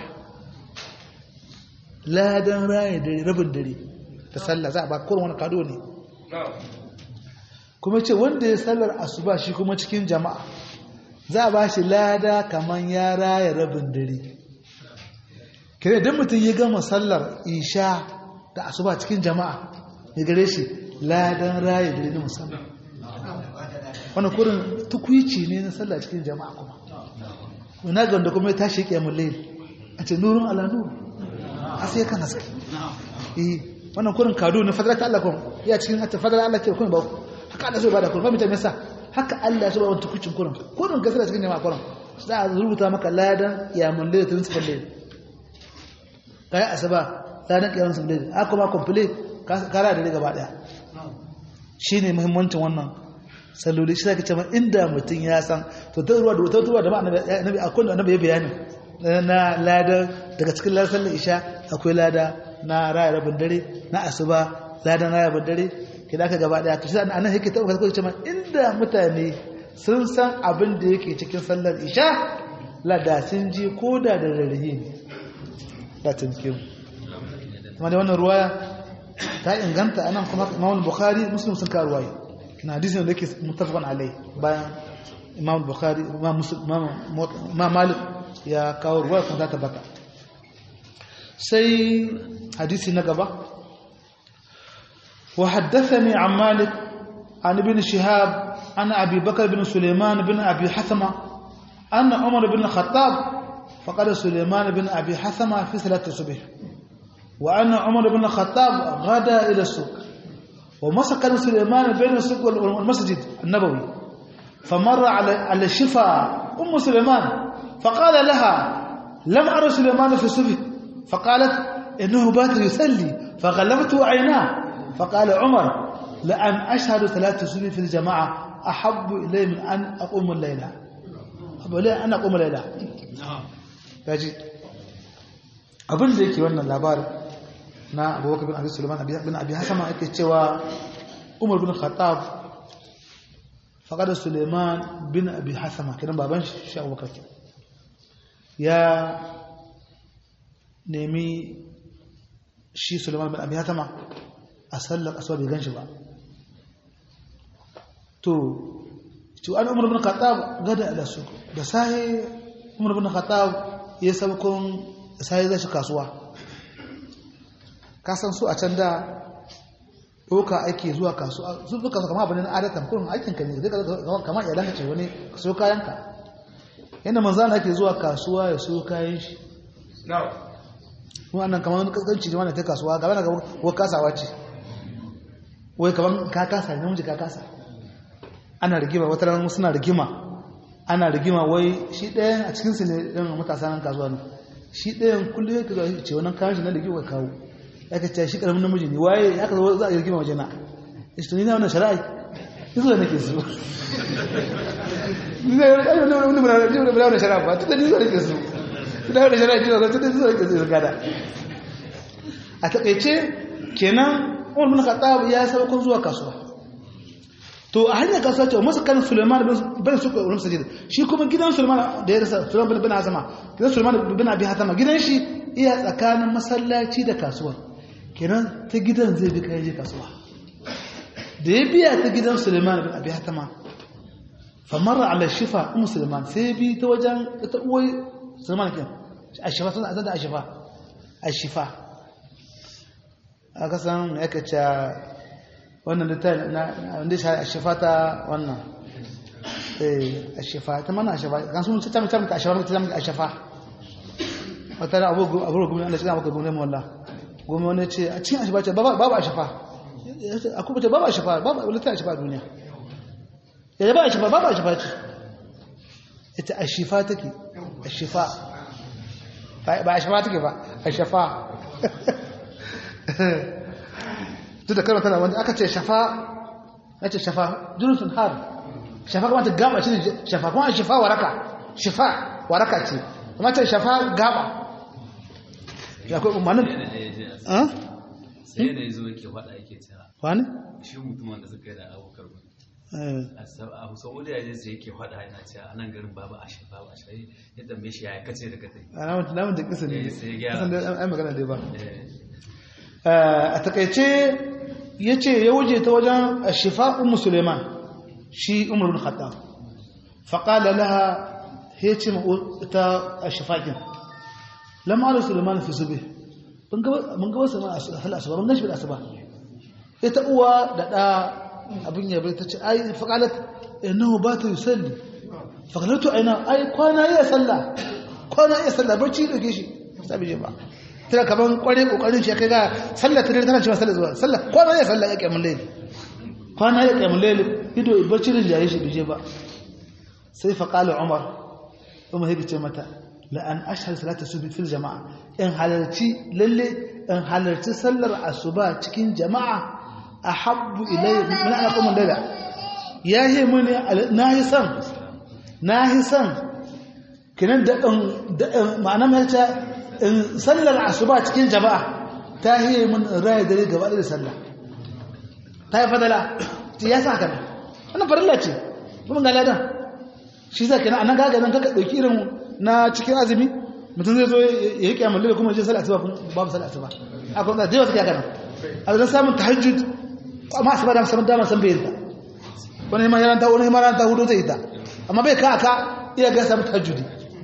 Speaker 1: ladan raya dare rabin dare ta sallah za a ba kurin wani kado ne kuma ce wanda ya sallar asuba shi kuma cikin jama'a za a ba shi lada kamar ya raya rabin dare kire don mutum ya gama sallar isha da asuba cikin jama'a ya gare shi ladan raya dare na musamman wani kurin tukwici ne na sallar cikin jama'a kuma wani ga wanda kuma ya tashi ya kyamun lail a ce nurun ala nuru a sai kan haske wannan kurin kado ne fadalar ta Allah kun ya cikin fadalar Allah ke kun ba haka Allah so ba da kun fahimta me yasa haka Allah so ba wani tukucin kurin kurin gasar cikin jama'a kurin za a rubuta maka ladan kiyamun lail tun sifar lail kai asaba ladan kiyamun sifar lail haka ma complete kara da gaba daya shine muhimmancin wannan salloli shi zaka ce ma inda mutum ya san to ta ruwa da wata ruwa da ma annabi akwai annabi ya bayani na lada daga cikin ladar sallar isha akwai lada na raya rabin dare na asuba lada na rabin dare ke da aka gaba daya to shi anan yake tabbata ko ce ma inda mutane sun san abin da yake cikin sallar isha lada sun ji ko da da rarrahe ne da tunke mu kuma da wannan ruwaya ta inganta anan kuma Imam Bukhari Muslim sun ka ruwaya na hadisin da yake muttafaqun alai bayan Imam Bukhari Imam Muslim Imam Malik ya kawo ruwa kan za ta baka sai hadisi na gaba wa haddathani an malik an ibn shihab an abi bakr bin sulaiman bin abi hasama anna umar bin khattab faqad sulaiman bin abi hasama fi salati subh wa anna umar ibn khattab ghada ila suq wa masaka sulaiman bayna suq wal masjid an-nabawi famarra ala ala shifa um sulaiman faqala laha lam ara sulaiman fi subh faqalat innahu bat yusalli faghalabtu aynah faqala umar la an ashhadu thalath subh fi al-jama'a ahabbu ilayya min an aqum al-layla abu la an aqum al-layla yaji abin da yake wannan labarin na abubakar bin abi sulaiman bin abi hasama yake cewa umar bin khattab faqada sulaiman bin abi hasama kiran baban shi abubakar ya nemi shi sulaiman bin abi hasama a sallar asuwa bai ganshi ba to ci an umar bin khattab gada da su da sai umar bin khattab ya sabkon sai zai shi kasuwa kasan su a can da ɗauka ake zuwa kasuwa sun fi kasuwa kama abin na adatan kurin aikinka ne zai kama iyalanka ce wani ka so kayanka yadda manzana ake zuwa kasuwa ya so kayan shi wannan kamar wani kaskanci ne wanda ta kasuwa gaba na gaba ko kasawa ce wai kamar ka kasa ne namiji ka kasa ana rigima wata ranar suna rigima ana rigima wai shi ɗayan a cikinsu ne ɗin matasa nan kasuwa ne shi ɗayan kullum ya kaza ce wannan kayan shi na rigima kawo ya ka ce shi ƙaramin namiji ne waye ya ka zo za a yi rigima waje na isto ni na wannan shara'i iso da nake so ni na yi wani wani shara'a ba tun da ni zo nake so da wani shara'a ji zo tun da ni zo nake so gada a taƙaice kenan umar bin khattab ya sabakon zuwa kasuwa to a hanyar kasuwa ce masu kan suleiman bin suka wurin sajid shi kuma gidan suleiman da ya rasa suleiman bin azama gidan suleiman bin abi hatama gidan shi iya tsakanin masallaci da kasuwa kenan ta gidan zai bi kayan je kasuwa da ya biya ta gidan suleiman bin abi hatama famarra ala shifa umu suleiman sai bi ta wajen ta uwai suleiman kin a shifa sun azan da a shifa a shifa a kasan ya kaca wannan da ta wanda shi a shifa ta wannan a shifa ta mana a shifa kan sun ta mutum ta a shifa ta a shifa wata da abu gumi Allah shi ga maka gumi wallah gumi wani ce a cikin a shifa ce babu a shifa a kuma ce babu a shifa babu wani ta a shifa a duniya ya ba a shifa babu a shifa ce ita a shifa take a shifa ba a shifa take ba a shifa duk da kalmar tana wanda aka ce shafa ya ce shafa jurusun har shafa kuma ta gaba shi ne shafa kuma shafa waraka shafa waraka ce kuma ce shafa gaba ya kai umarnin
Speaker 2: sai da ya zo yake faɗa yake cewa
Speaker 1: wani?
Speaker 2: shi mutumin da suka yi da abokar a saudi ya je sai yake faɗa yana cewa anan garin babu a shafa ba shi ya tambaye shi ya kace da katai
Speaker 1: a namun da kisa ne
Speaker 2: sai ya gyara.
Speaker 1: kasan da ai magana dai ba
Speaker 2: Eh,
Speaker 1: a takaice ya ce ya wuce ta wajen shifa umu suleiman shi umar bin khattab faƙala laha ya ce ta shifaƙin lamar suleiman fi zube mun gaba su ma a asuba mun gashi da asuba ita uwa da ɗa abin yabai ta ce ai faƙalat innahu ba ta yi salli faƙalatu aina ai kwana iya sallah kwana iya sallah barci da ke shi sabi je ba tana kaman kware kokarin shi kai ga sallah ta dare tana cewa sallah zuwa sallah kwana ya sallah ya kiyamul layl kwana ya kiyamul layl ido bacci da jaye shi bije ba sai fa qala umar umar yake ce mata la an ashhadu salata subhi fil jama'a in halarci lalle in halarci sallar asuba cikin jama'a ahabbu ilayya min an aqum layla yahi mun nahi san nahi san kinan da ma'ana mai ta in sallar asuba cikin jama'a ta hiye mun raya dare gaba da sallah ta yi fadala ce ya sa haka ne wannan farilla ce kuma ga ladan shi za ka na anan gaga nan kaka ɗauki irin na cikin azumi mutum zai zo ya yi kyamun lalle kuma ya je sallar asuba kuma babu sallar asuba a kuma da yawa suke haka nan a zan samun tahajjud amma asuba da samun dama san bayin ta wani makaranta wani makaranta hudu zai yi ta amma bai ka aka iya ga samun tahajjudi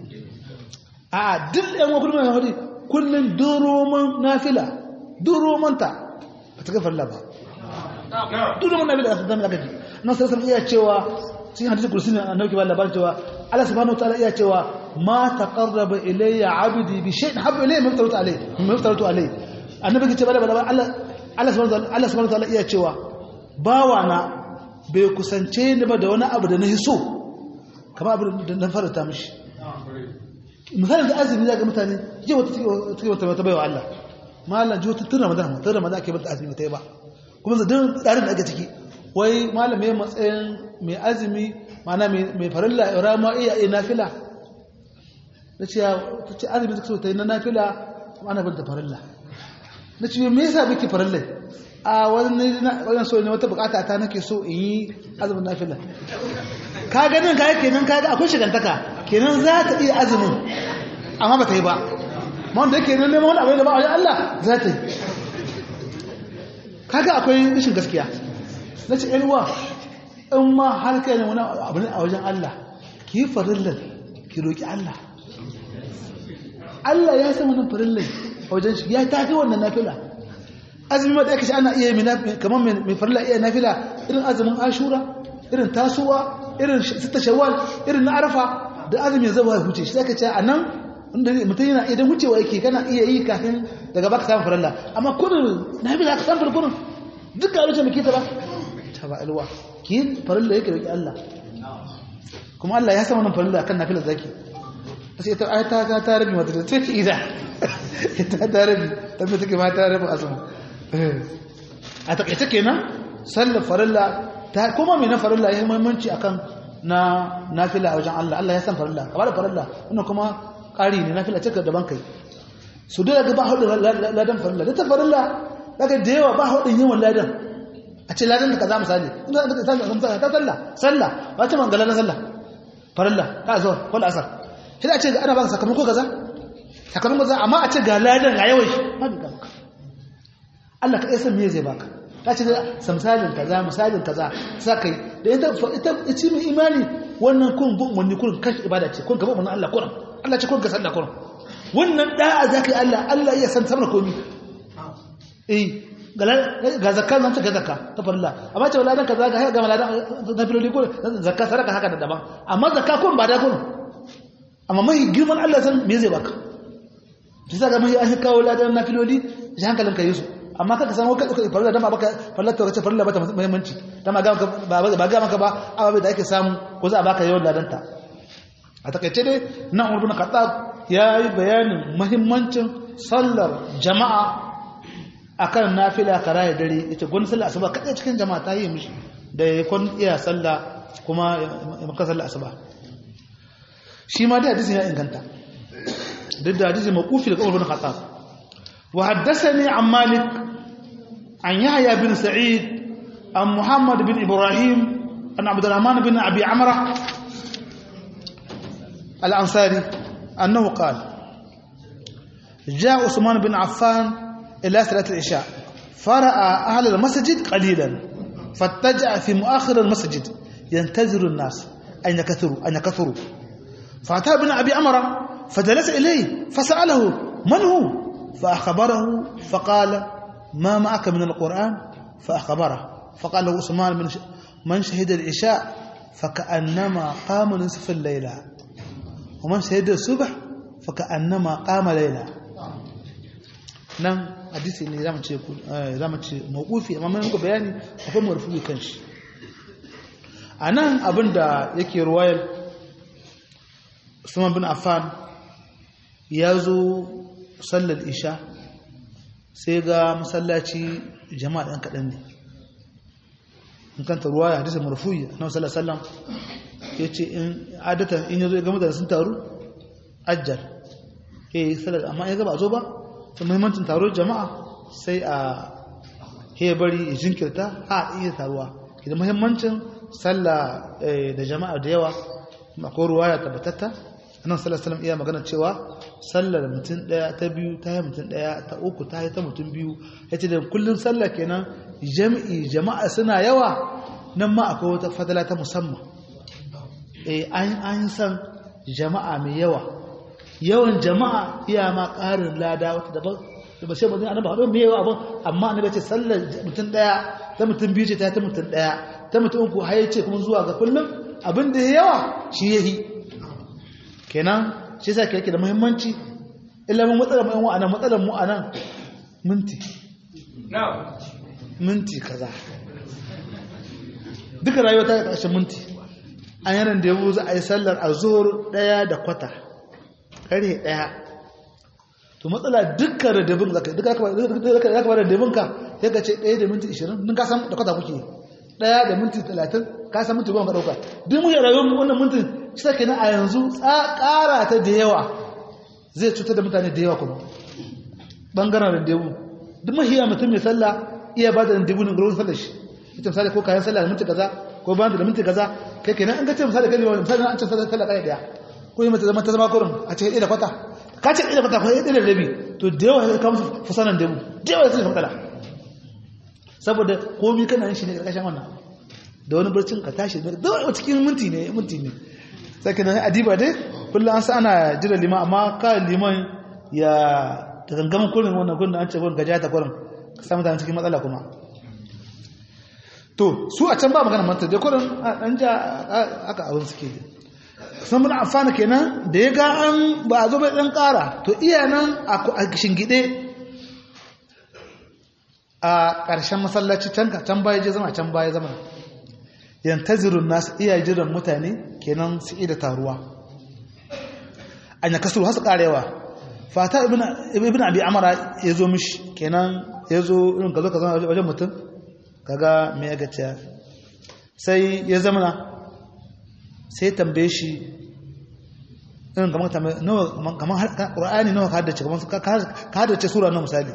Speaker 1: a duk ɗan wakil mai hadi kullum duroman nafila duromanta a cikin farla ba duroman nafila a cikin aka ji nan sai sun iya cewa cikin hadisi kursi ne a nauki ba labarin cewa Allah subhanahu wataala iya cewa ma taqarraba ilayya abdi bi shay'in habba ilayya mimma taratu alayhi mimma taratu alayhi annabi ke ce bada bada Allah Allah subhanahu wa ta'ala iya cewa bawa na bai kusance ni ba da wani abu da na hiso kamar abu da na farata mishi misalin da azumi za ga mutane je wata take wata wata baiwa Allah malam ji wata tun ramadan tun ramadan ake bata azumi ta yi ba kuma zadin tsarin da ake ciki wai malam mai matsayin mai azumi mana mai farilla rama iya iya nafila na ce ta ce azumi ta ta yi na nafila ana bin ta farilla na ce me yasa biki farilla a wani wani so ne wata bukata ta nake so in yi azumin nafila ka ganin ka kenan ka ga akwai shigantaka kenan za ta iya azumin amma ba ta yi ba ma wanda yake neman wani abu da ba a Allah za ta yi kaga akwai rashin gaskiya na ce uwa in ma har kai ne wani abu ne a wajen Allah ki yi farillar ki roƙi Allah Allah ya san wannan farillar a wajen shi ya tafi wannan nafila azumi ma da aka ce ana iya yi kamar mai farilla iya nafila irin azumin ashura irin tasowa irin sita shawwal irin na arafa da azumi ya zaba huce shi zaka ce a nan inda mutum yana idan wucewa yake kana iya yi kafin daga baka samun farilla amma kudin nafila ka samun kudin duk ga lokacin da ke ta ba ta ba alwa ki farilla yake roki Allah kuma Allah ya san wannan farilla kan nafila zaki sai ta ai ta ta ta rabi mata ta ce ida ta ta rabi ta me take ma ta rabi azumi a takaice kenan sallar farilla ta kuma me na farilla yayin muhimmanci akan na nafila a wajen Allah Allah ya san farilla kamar da farilla wannan kuma ƙari ne nafila ce ka daban kai su da ga ba hudu ladan farilla da ta farilla daga da yawa ba hudun yawan ladan a ce ladan da kaza misali inda da ta sallah ta sallah sallah ba ta mangala na sallah farilla ka zo wal asar sai a ce ga ana ba sakamako kaza sakamakon kaza amma a ce ga ladan ga yawan shi ba ga maka Allah ka san me zai baka ta ce misalin kaza misalin kaza sa kai da ita ita ci mai imani wannan kun bin wani kun kashi ibada ce kun gaba wannan Allah kun Allah ce kun ga sallah kun wannan da'a zakai Allah Allah ya san samar komi eh ga zakka nan ta ga zakka ta farilla amma ce wala dan kaza ga ga maladan na filoli ko zakka saraka haka da daban amma zakka kun ba da kun amma mai girman Allah san me zai baka shi sa ga mai an kawo ladan na filoli shi hankalin ka yi su amma kaka san wakil uka farilla dama baka farilla ta wace farilla bata muhimmanci dama ga ba ba ga maka ba ababe da ake samu ko za a baka yawan ladanta a takaice dai nan Umar bin Khattab ya yi bayanin muhimmancin sallar jama'a akan nafila karaya dare ita gwan sallar asuba kadai cikin jama'a ta yi mishi da ya kun iya sallah kuma ya maka sallar asuba shi ma dai hadisin ya inganta duk da hadisin mawqufi daga Umar bin Khattab وحدثني عن مالك عن يحيى بن سعيد عن محمد بن إبراهيم عن عبد الرحمن بن أبي عمرة الأنصاري أنه قال جاء عثمان بن عفان إلى صلاة العشاء فرأى أهل المسجد قليلا فاتجع في مؤخر المسجد ينتظر الناس أن يكثروا أن يكثروا فأتى بن أبي عمرة فجلس إليه فسأله من هو فأخبره فقال ما معك من القرآن فأخبره فقال له عثمان من من شهد العشاء فكأنما قام نصف الليلة ومن شهد الصبح فكأنما قام ليلة nan hadisi ne zamu ce zamu ce mawqufi amma mun ga bayani akwai marfu'i kanshi anan abinda yake ruwayar Usman bin Affan ya zo sallar isha sai ga masallaci jama'a ɗan kaɗan ne in kanta ruwa ya hadisa marfuyi na sallar sallam ya ce in adata in ya zo ya gama da sun taru ajjar ya yi sallar amma ya gaba zo ba ta muhimmancin taro jama'a sai a ya bari ya jinkirta a iya taruwa idan muhimmancin sallah da jama'a da yawa akwai ruwa ya tabbatatta annan sallallahu iya magana cewa sallar mutum daya ta biyu ta yi mutum daya ta uku ta yi ta mutum biyu yace da kullun sallah kenan jami'i jama'a suna yawa nan ma akwai wata fadala ta musamman eh an an san jama'a mai yawa yawan jama'a iya ma ƙarin lada wata daban ba sai bazin annabi hado mai yawa abin amma annabi ce sallar mutum daya ta mutum biyu ce ta ta mutum daya ta mutum uku har yace kuma zuwa ga kullum abin da yawa shi yahi kenan shi sa yake da muhimmanci illa mun matsalar mu anan matsalar mu anan minti minti kaza duka rayuwa ta ƙarshe minti an yanar da yabo za a yi sallar a zuwar ɗaya da kwata ƙarhe ɗaya to matsala dukkan radabin zaka duka ya kaba radabin ka ya ka ce ɗaya da minti ishirin nun ka san da kwata kuke ɗaya da minti talatin ka san minti goma ka ɗauka duk muke rayuwar wannan minti shi ta kenan a yanzu ƙara ta da yawa zai cutar da mutane da yawa kuma ɓangaren radabu duk mahiya mutum mai sallah iya ba da radabu ne gurin sallar shi ita misali ko kayan sallah da minti kaza ko ba da minti kaza kai kenan an ga ce misali kai misali an ce sallah sallah kai daya ko yi mata zama ta zama kurin a ce da kwata ka ce da kwata ko ɗaya da rabi to da yawa ya kawo fusanan dabu da yawa sai matsala saboda komai kana yin shi ne karkashin wannan da wani barcin ka tashi da wani cikin minti ne minti ne sai kenan adiba dai kullum an sa ana jira liman amma ka liman ya da gangamin kurin wannan kurin an ce kurin gaja ta kurin ka samu ta cikin matsala kuma to su a can ba magana manta da kurin an ja aka abin suke sun muna amfana kenan da ya ga an ba a zo bai ɗan ƙara to iya nan a shingide a ƙarshen masallaci can can baya je zama can baya zama yantazirun nasu iya jiran mutane kenan su da taruwa an ya kasuru hasu ƙarewa fata ibn abi amara ya zo mishi kenan ya zo irin ka zo ka zama wajen mutum kaga me ya gaciya sai ya zama sai tambaye shi irin kamar tambaye kamar ƙura'ani nawa ka haddace kamar ka haddace sura na misali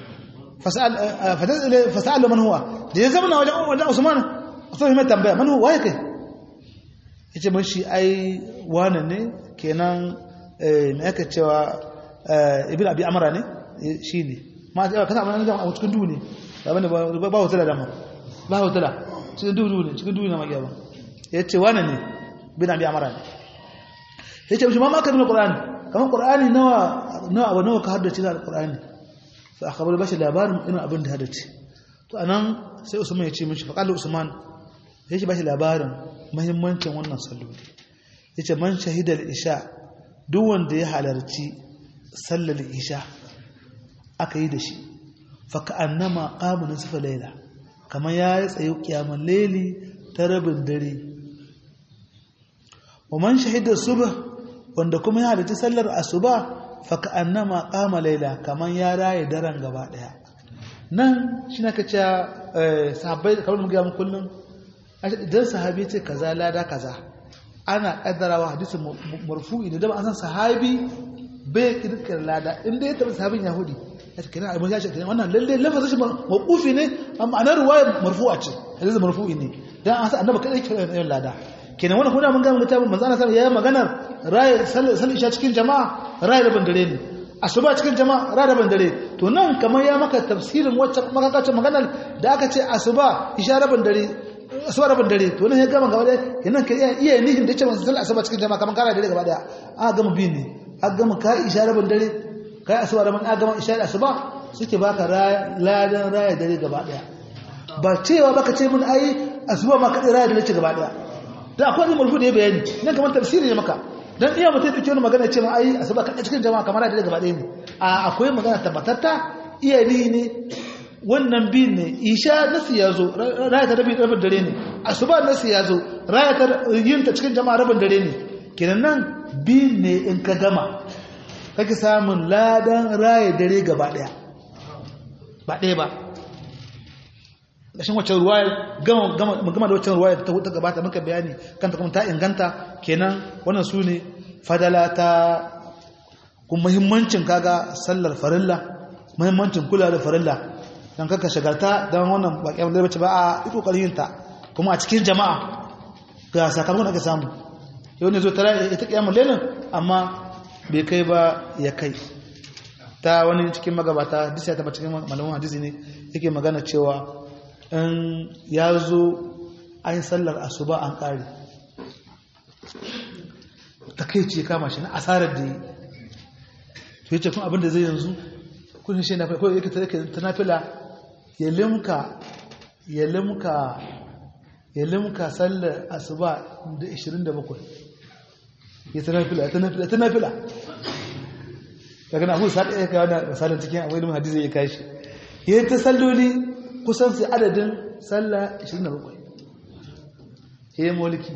Speaker 1: fasa'alu man huwa da ya zama na wajen usman a so mai tambaya man huwa ya kai ya ce mashi ai wane ne kenan me aka cewa ibn abi amara ne shi ne ma ta yawa kasa abin da a cikin duhu ne ba ba hotula dama ba hotula cikin duhu ne cikin duhu ne magiya ba ya ce wane ne bin abi amara ne ya ce ma maka nuna ƙura'ani kamar ƙura'ani nawa nawa nawa ka haddace da ƙura'ani fa aka bar bashi labarin irin abin da haddace to anan sai usman ya ce mishi faƙalar usman ya ce bashi labarin mahimmancin wannan salloli ya ce man shahidar isha duk wanda ya halarci sallar isha aka yi da shi faka annama qamu nisfa layla kamar ya yi tsaye kiyamar laili ta rabin dare wa man shahida subh wanda kuma ya halarci sallar asuba faka annama qama layla kamar ya raye daren gaba daya nan shi na kace sahabbai kamar mu ga mu kullun idan sahabi ce kaza lada kaza ana kaddarawa hadisin marfu'i ne da ba an san sahabi bai kirkir lada inda ya taɓa sahabin yahudi ya ce kenan abin ya ce kenan wannan lalle lafazin shi mawqufi ne amma ana ruwayar marfu'a ce hadisi marfu'i ne dan an san annabi kadai ke yin lada kenan wannan kuma mun ga mun tabbata manzo Allah ya maganar rayi sallar isha cikin jama'a rayi da bandare ne asuba cikin jama'a rayi da bandare to nan kamar ya maka tafsirin wacce makakacin maganar da aka ce asuba isha da bandare asuba da bandare to nan ya gama gaba daya kenan ka iya iya nihin da ce manzo sallar asuba cikin jama'a kamar kara dare gaba daya a gama bi ne a gama ka isha da bandare kai asuba da man agama isha da asuba suke baka ladan raya dare gaba daya ba cewa baka ce mun ai asuba ma kadai raya dare ce gaba daya da akwai wani mulku da ya bayani nan kamar tafsiri ne maka dan iya mutai take wani magana ce ma ai asuba kadai cikin jama'a kamar raya dare gaba daya ne a akwai magana tabbatatta iya ni ne wannan bin ne isha nasu ya zo raya ta rabin dare ne asuba nasu ya zo raya ta yin ta cikin jama'a rabin dare ne kenan nan bin ne in ka gama kake samun ladan raye dare gaba daya ba ɗaya ba ƙashin wacce ruwaya gama da wacce ruwaya ta wuta gabata muka bayani kanta kuma ta inganta kenan wannan su ne fadala ta kuma muhimmancin kaga sallar farilla muhimmancin kula da farilla don kaka shagarta don wannan baƙiyar da bace ba a iko ƙarfinta kuma a cikin jama'a ga sakamakon ake samu yau ne zo tara ita ƙiyamar lelin amma bai kai ba ya kai ta wani cikin magabata hadisi ya taba cikin malamin hadisi ne yake magana cewa in ya zo an sallar asuba an kare ta kai ce kama shi na asarar da yi to yace kun abin da zai yanzu kun shi na ko yake ta nafila ya limka ya limka ya limka sallar asuba da 27 ya ta nafila ta nafila ta nafila daga na abu sa ɗaya kawo da misalin cikin abu ilimin hadisi ya kashi ya ta salloli kusan sai adadin sallah 27 ya yi mulki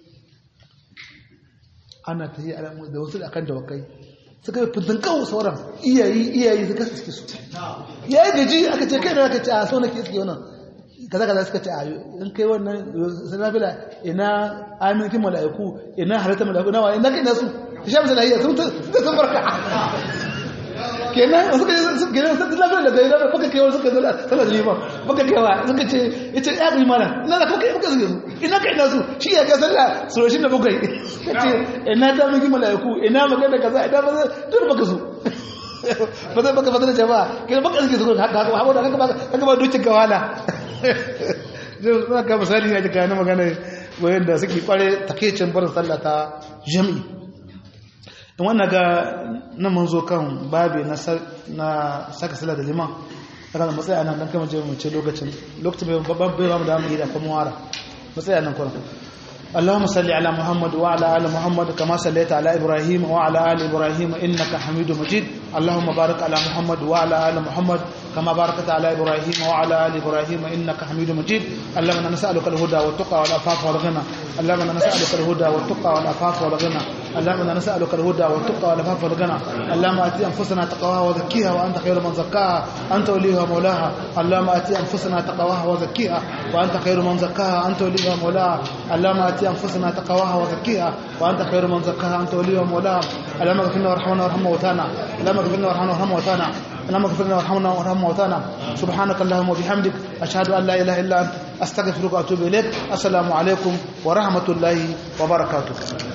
Speaker 1: ana ta yi alamu da wasu da kan dawakai suka yi fitin kawo sauran iyayi iyayi suka suke su ya yi gaji aka ce kai da aka ce a so na ke suke wannan kaza kaza suka ce a in kai wannan sanabila ina aminkin mala'iku ina halittar mala'iku nawa ina kai nasu ta sha misali hayya sun sun barka kenan suka suka kenan suka lafiya da gari da baka kai suka zala sallar liman baka kai wa suka ce yace ya ga mana ina da kuka kuka zuwa ina kai nasu shi ya ga sallah suroshin da bukai kace ina ta miki malaiku ina magana kaza ina ba duk baka su ba zai baka fadar jama'a kai baka suke su haka haka haka haka ba haka ba dokin gawala zai suna ka misali ne ga na magana wayan da suke kware takeicin barin sallah ta jami'i in wannan ga na mun zo kan babi na saka sallah da liman daga da matsayi nan dan kama je mu ce lokacin lokacin bai babban bai ba mu da mu yi da kuma wara matsayi nan kuma اللهم صل على محمد وعلى ال محمد كما صليت على ابراهيم وعلى ال ابراهيم انك حميد مجيد اللهم بارك على محمد وعلى ال محمد كما باركت على ابراهيم وعلى ال ابراهيم انك حميد مجيد اللهم نسالك الهدى والتقى والعفاف والغنى اللهم نسالك الهدى والتقى والعفاف والغنى اللهم نسالك الهدى والتقى والعفاف والغنى اللهم ات انفسنا تقواها وزكيها وانت خير من زكاها انت وليها ومولاها اللهم ات انفسنا تقواها وزكيها وانت خير من زكاها انت وليها ومولاها اللهم ات انفسنا تقواها وزكيها وانت خير من زكاها انت وليها ومولاها اللهم اغفر لنا وارحمنا وارحم موتانا اللهم اغفر لنا وارحمنا وارحم موتانا اللهم اغفر لنا وارحمنا وارحم موتانا سبحانك اللهم وبحمدك اشهد ان لا اله الا انت استغفرك واتوب اليك السلام عليكم ورحمه الله وبركاته